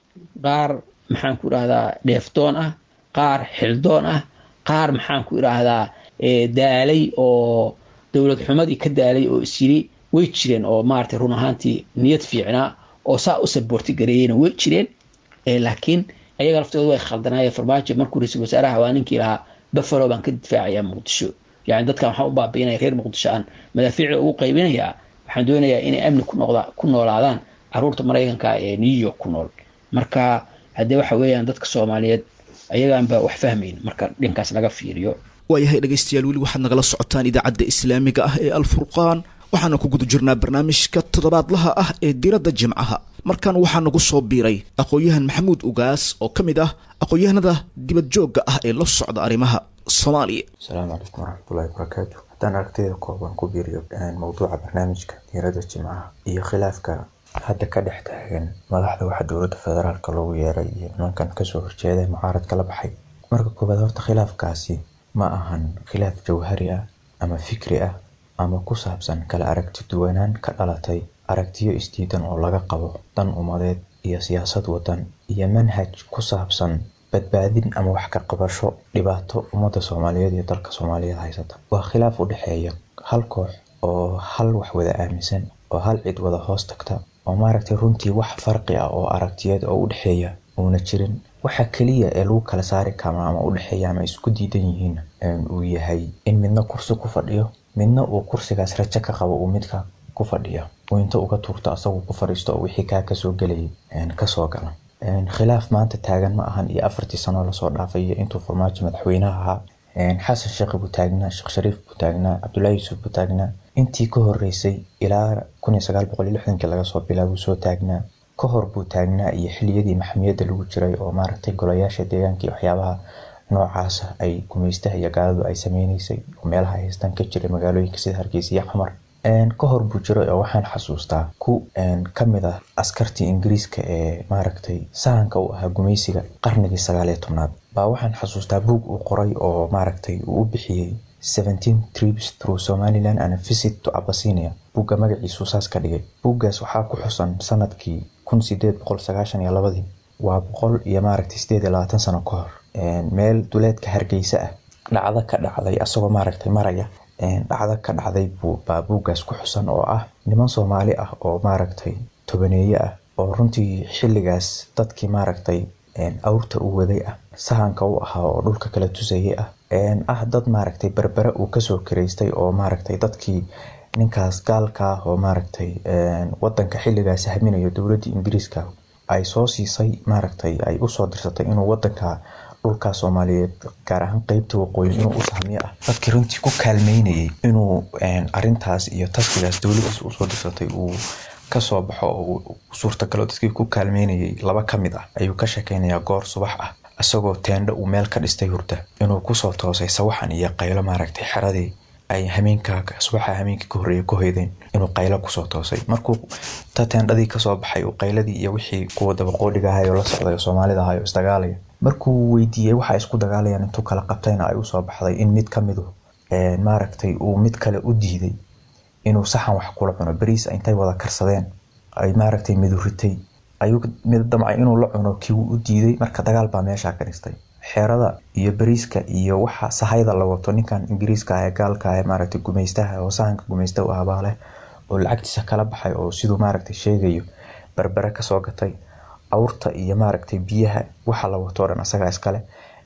qaar maxaan ku idhaahdaa dheefdoon ah qaar xildoon ah qaar maxaan ku idhaahdaa daalay oo dowlad xumadii ka daalay oo isyiri way jireen oo maaragtay run ahaantii niyad fiicnaa oo saa u saboorti gareeyeyna way jireen laakiin ayaga laftooda way khaldanaayeen farmaajo markuu ra-iisul wasaaraha waa ninkii lahaa buffalo baan ka difaacayaa muqdisho yani dadkan waxaan u baabiinaya reer muqdisho aan madaafiicda ugu qaybinayaa waxaan doonayaa inay amni ku noolaadaan caruurta maraykanka ee new york ku nool marka haddee waxa weeyaan dadka soomaaliyeed ayagaanba wax fahmayn marka dhinkaas laga fiiriyo waayahay dhegaystayaal weli waxaad nagala socotaan idaacadda islaamiga ah ee alfurqaan waxaana ku guda jirnaa barnaamijka toddobaadlaha ah ee diradda jimcaha markan waxaa nagu soo biiray aqoon-yahan maxamuud ugaas oo ka mid ah aqoon-yahanada dibad joogga ah ee la socda arrimaha soomaaliya asalaamu calaykum waraxmatullahi wabarakaatu haddaan aragtida kooban ku biiriyo mowduuca barnaamijka diiradda jimcaha iyo khilaafka hadda ka dhex taagan madaxda waxa dowladda federaalka loogu yeeray iyo nimankan kasoo horjeeday mucaaradka la baxay marka koobaad horta khilaafkaasi ma ahan khilaaf jawhari ah ama fikri ah ama ku saabsan kala aragti duwanaan ka dhalatay aragtiyo isdiidan oo laga qabo dan umadeed iyo siyaasad wadan iyo manhaj ku saabsan badbaadin ama wax ka qabasho dhibaato ummadda soomaaliyeed iyo dalka soomaaliyeed haysata waa khilaaf u dhexeeya hal koox oo hal wax wada aaminsan oo hal cid wada hoos tagta oo maaragtay runtii wax farqi ah oo aragtiyeed oo u dhexeeya uuna jirin waxa keliya ee lagu kala saari kama ama u dhexeeya ama isku diidan yihiin uu yahay in midna kursi ku fadhiyo midna uu kursigaas rajo ka qabo uu midka ku fadhiyo uu inta uga tuurto asagu ku fadhiisto oo wixii kaa kasoo gelayay kasoo gala khilaaf maanta taagan ma ahan iyo afartii sanoo lasoo dhaafay iyo intuu farmaajo madaxweynaha ahaa xasan sheekh buu taagnaa sheekh shariif buu taagnaa cabdullaahi yuusuf buu taagnaa intii ka horeysay ilaa kun iyo sagaal boqol iyo lixdankii laga soo bilaabuu soo taagnaa ka hor buu taagnaa iyo xiliyadii maxamiyadda lagu jiray oo maaragtay golayaasha deegaanka iyo waxyaabaha noocaasa ay gumaystaha iyo gaaladu ay sameyneysay oo meelaha ay haystaan ka jiray magaalooyinka sida hargeysa iyo xamar ka hor buu jiray oo waxaan xasuustaa ku kamid ah askartii ingiriiska ee maaragtay sahanka u ahaa gumaysiga qarnigii sagaal iyo tobnaad baa waxaan xasuustaa buug uu qoray oo maaragtay uu u bixiyey seventeen trips through somaliland and a visit to abasinia buugga magaciisuu saas ka dhigay buuggaas waxaa ku xusan sanadkii kun sideed boqol sagaashan iyo labadii waa boqol iyo maaragtay sideed iyo labaatan sano ka hor meel duleedka hargeysa ah dhacdo ka dhacday asagoo maaragtay maraya dhacdo ka dhacday baa buuggaas ku xusan oo ah niman soomaali ah oo maaragtay tobaneeye ah oo runtii xilligaas dadkii maaragtay awrta u waday ah sahanka u ahaa oo dhulka kala tusayay ah ah dad maaragtay berbere uu kasoo kiraystay oo maaragtay dadkii ninkaas gaalka ah oo maaragtay wadanka xilligaas haminayo dowladda ingiriiska ay soo siisay maaragtay ay usoo dirsatay inuu wadanka dhulka soomaaliyeed gaar ahaan qeybta waqooyi inuu u sahmiyo ah dadkii runtii ku kaalmeynayay inuu arintaas iyo taskigaas dowladiis usoo dirsatay uu kasoo baxo oo suurtagalo dadkii ku kaalmeynayay laba ka mid ah ayuu ka sheekeynayaa goor subax ah isagoo teendho uu meel ka dhistay hurda inuu kusoo toosay sawaxan iyo qaylo maaragtay xeradii ay hameenka subaxa hameenka ka horreeya ku hoydeen inuu qaylo kusoo toosay markuu ta teendhadii kasoo baxay uu qayladii iyo wixii kuwa dabaqoodhiga ahayo la socday oo soomaalida ahayo isdagaalaya markuu weydiiyey waxa isku dagaalayaan intuu kala qabtayna ay usoo baxday in mid ka midu maaragtay uu mid kale u diiday inuu saxan wax kula cuno beriis intay wada karsadeen ay maaragtay miduritay ayuu mid damcay inuu la cuno kii u diiday marka dagaal baa meeshaa ka dhistay xeerada iyo beriiska iyo waxa sahayda la wato ninkan ingiriiska ah ee gaalka ah ee maaragtay gumaystaha oo sahanka gumaysta u ahbaa leh oo lacagtiisa kala baxay oo siduu maaragtay sheegayo berbere kasoo gatay awrta iyo maaragtay biyaha waxa la wato o dhan asagaa iskale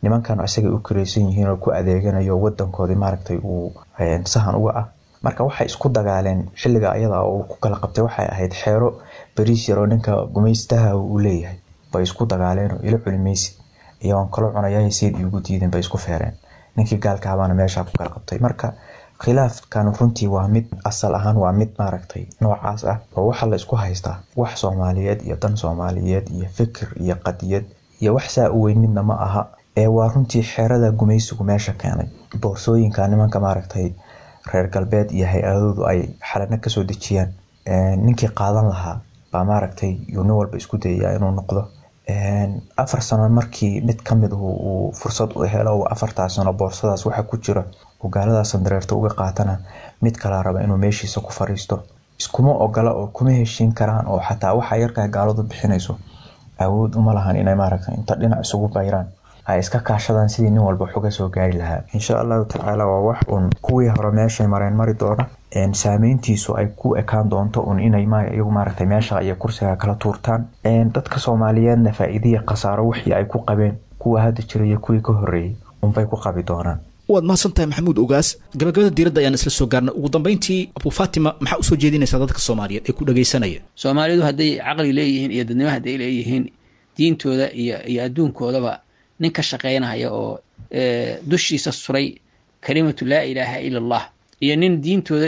nimankan isagay u karaysan yihiin oo ku adeeganayo wadankoodii maaragtay uu sahan uga ah marka waxay isku dagaaleen xilliga ayada uu ku kala qabtay waxay ahayd xeero bariis yar oo ninka gumaystaha uu leeyahay bay isku dagaaleen oo ila culimaysid iyagoon kala cunaya sayid iugu diideen bay isku feereen ninkii gaalkaabaana meeshaa ku kala qabtay marka khilaafkan runtii waa mid asal ahaan waa mid maaragtay noocaas ah oo waxaa la isku haystaa wax soomaaliyeed iyo dan soomaaliyeed iyo fikir iyo qadiyad iyo wax saa u weyn midna ma aha ee waa runtii xeerada gumaysigu meesha keenay boorsooyinka nimanka maaragtay reer galbeed iyo hay-adoodu ay xalano kasoo dejiyaan ninkii qaadan lahaa baa maaragtay yuu nin walba isku dayaya inuu noqdo afar sano markii mid kamid uu fursad u helo afartaa sano boorsadaas waxa ku jira uu gaaladaas dareerta uga qaatana mid kalaa raba inuu meeshiisa ku fariisto iskuma ogola oo kuma heshiin karaan oo xataa waxa yarkaa gaaladu bixinayso awood uma lahan inay maaragta inta dhinac isugu bayraan ay iska kaashadaan sidii nin walba wax uga soo gaari lahaa insha allahu tacaala waa wax uun kuwii hore meeshay mareen mari doona saameyntiisu ay ku ekaan doonto un inay iyagu maaragtay meesha iyo kursiga kala tuurtaan dadka soomaaliyeedna faa-iidiya khasaaro wixii ay ku qabeen kuwa hadda jira iyo kuwii ka horreeyey unbay ku qabi doonaan waad mahadsantahay maxamuud ogaas gabagabada diiradda ayaan isla soo gaarnay ugu dambeyntii abu fatima maxaa usoo jeedinaysaa dadka soomaaliyeed ee ku dhagaysanaya soomaalidu hadday caqli leeyihiin iyo dadnimo hadday leeyihiin diintooda iyo iyo adduunkoodaba nin ka shaqaynaya oo dushiisa suray kalimatu laa ilaaha ila allah iyo nin diintooda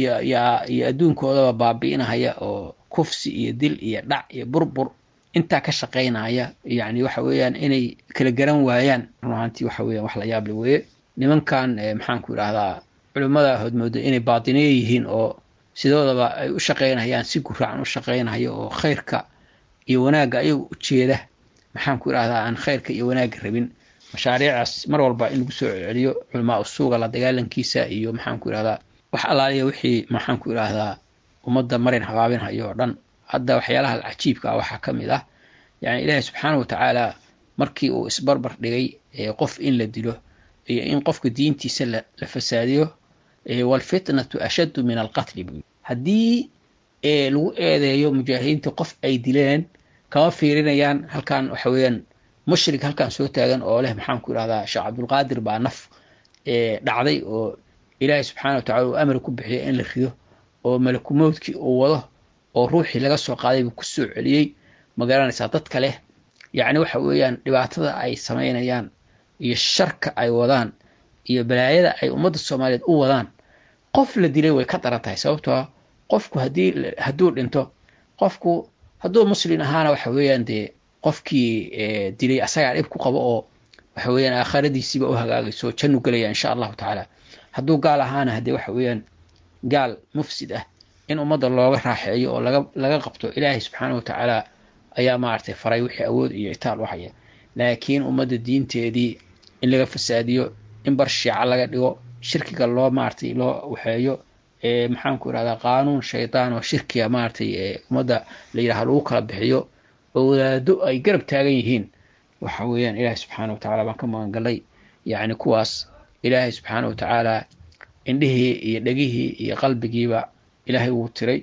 iyo adduunkoodaba baabi'inahaya oo kufsi iyo dil iyo dhac iyo burbur intaa ka shaqaynaya yani waxa weeyaan inay kala garan waayaan run ahaantii waxa weeyaan wax la yaable weeye nimankan maxaanku idhaahdaa culimmada hodmooda inay baatiniye yihiin oo sidoodaba ay u shaqaynayaan si guraacan u shaqaynayo oo khayrka iyo wanaagga ayagu ujeeda maxaanku idhahdaa aan khayrka iyo wanaagga rabin mashaariicaas mar walba in lagu soo celceliyo culamaa usuuga la dagaalankiisa iyo maxaanku idhahdaa wax allaaliya wixii maxaanku idhaahdaa ummadda marin habaabinhayo oo dhan hadda waxyaalaha cajiibka ah waxaa ka mid ah yani ilaahi subxaana wa tacaala markii uu isbarbar dhigay qof in la dilo iyo in qofka diintiisa la fasaadiyo walfitnatu ashaddu min alqatli buu haddii lagu eedeeyo mujaahidiinta qof ay dileen kama fiirinayaan halkan waxa weeyaan mushrik halkan soo taagan oo leh maxaanku idhahdaa sheekh cabdulqaadir baa naf dhacday oo ilaahay subxaana wa tacala uu amar ku bixiya in la rido oo malakumowdkii uu wado oo ruuxii laga soo qaaday buu ku soo celiyey ma garanaysaa dadka leh yacni waxa weeyaan dhibaatada ay samaynayaan iyo sharka ay wadaan iyo balaayada ay ummadda soomaaliyeed u wadaan qof la dilay way ka daran tahay sababtoo qofku haddii hadduu dhinto qofku hadduu muslin ahaana waxa weeyaan dee qofkii dilay asagaa dhib ku qabo oo waxa weeyaan aakhiradiisiiba u hagaagayso jannu gelaya insha allahu tacaala hadduu gaal ahaana haddee waxa weeyaan gaal mufsid ah in ummadda looga raaxeeyo oo laga laga qabto ilaahay subxaana wa tacaala ayaa maaragtay faray wixii awood iyo itaal u haya laakiin ummadda diinteedii in laga fasaadiyo in bar shiica laga dhigo shirkiga loo maaragtay loo waxeeyo maxaanku idhahdaa qaanuun shaydaan oo shirkiga maaragtay ummadda la yidhaha lagu kala bixiyo oo wadaado ay garab taagan yihiin waxa weeyaan ilaahay subxaana wa tacala baan ka magangalay yacni kuwaas ilaahay subxaana wa tacaala indhihii iyo dhegihii iyo qalbigiiba ilaahay wuu tiray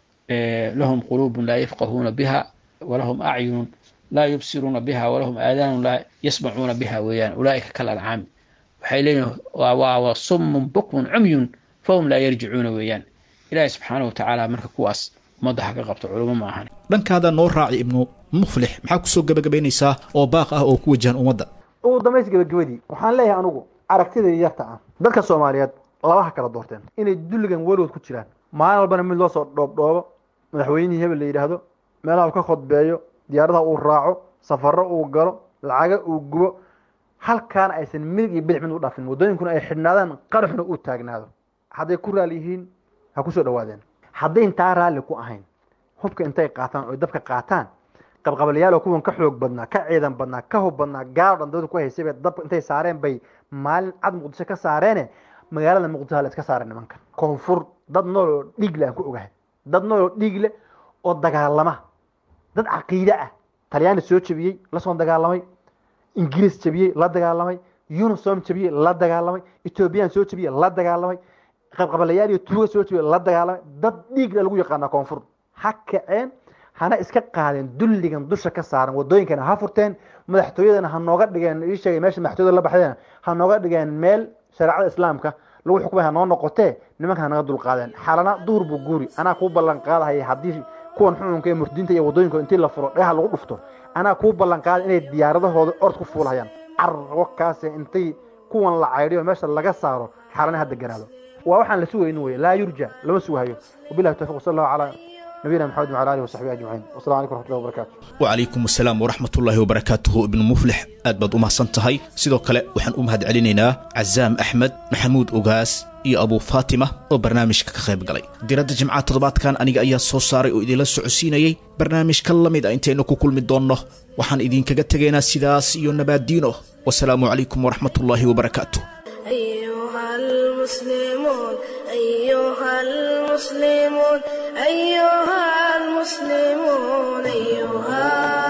lahum quluubun laa yafqahuuna biha walahum acyunun laa yubsiruuna biha walahum aadaanun laa yasmacuuna biha weeyaan ulaa'ika kal ancaami waxay leeyihin waa summun bukmun cumyun fahum laa yarjicuuna weeyaan ilaahay subxaana wa tacaala marka kuwaas ummadda ha ka qabto culimo ma ahan dhankaada noo raaci ibnu muflix maxaa kusoo gabagabaynaysaa oo baaq ah oo ku wajahan ummadda ugu dambays gabagabadii waxaan leeyahay anugu aragtidai yarta ah dadka soomaaliyeed labaha kala doorteen inay dulligan weligood ku jiraan maalin walbana mid loo soo dhoobdhoobo madaxweynihii hebel la yidhaahdo meelaha uu ka khudbeeyo diyaaradaha uu raaco safaro uu galo lacaga uu gubo halkaana aysan midig iyo bidix mid u dhaafin waddooyinkuna ay xidhnaadaan qaraxuna uu taagnaado hadday ku raali yihiin ha kusoo dhawaadeen hadday intaa raalli ku ahayn hubka intay qaataan oy dabka qaataan qabqabalayaal oo kuwan ka xoog badnaa ka ciidan badnaa ka hub badnaa gaalo dhan dawlada ku haysay bay dabka intay saareen bay maalin cad muqdisho ka saareene magaalada muqdisho la iska saareen nimankan koonfur dad nool oo dhiig le aan ku ogahay dad nool oo dhiig leh oo dagaalama dad caqiide ah talyaani soo jebiyey lasoo dagaalamay ingiriis jebiyey la dagaalamay unisom jebiyey la dagaalamay ethoobiyan soo jebiyey la dagaalamay qabqabalayaal iyo tuuga soo jebiyey la dagaalamay dad dhiig le lagu yaqaanaa koonfur ha kaceen hana iska qaadeen dulligan dusha ka saaran wadooyinkana ha furteen madaxtooyadana ha nooga dhigeen ii sheegay meesha madaxtooyada la baxdeen ha nooga dhigeen meel shareecada islaamka lagu xukumay ha noo noqotee nimanka ha naga dulqaadeen xalana duhur buu guuri anaa kuu ballan qaadahaya haddii kuwan xukunka ee murdiinta iyo wadooyinka intii la furo dhagaha lagu dhufto anaa kuu ballan qaaday inay diyaaradahooda ord ku fuulahayaan carwo kaase intay kuwan la caydhiyo meesha laga saaro xalana ha deganaado waa waxaan la sugaynin weye laa yurja lama sugahayo wabillahi tawfiq wasala allahu calaa nabiyina maxamed wacala alihi wasaxbihi ajmaciin wasalam calaykum waraxmatullahi wabarakatu wacalaykum asalaam waraxmat ullaahi wabarakaatuhu ibnu muflix aad baad u mahadsan tahay sidoo kale waxaan u mahad celinaynaa cazaam axmed maxamuud ogaas iyo abuu faatima oo barnaamijka ka qayb galay diradda jimcaha toddobaadkan aniga ayaa soo saaray oo idinla socodsiinayey barnaamijka la mid a intaynu ku kulmi doonno waxaan idinkaga tegaynaa sidaas iyo nabaaddiino wasalaamu calaykum waraxmat ullaahi wabarakaatu أيها المسلمون أيها المسلمون أيها المسلمون أيها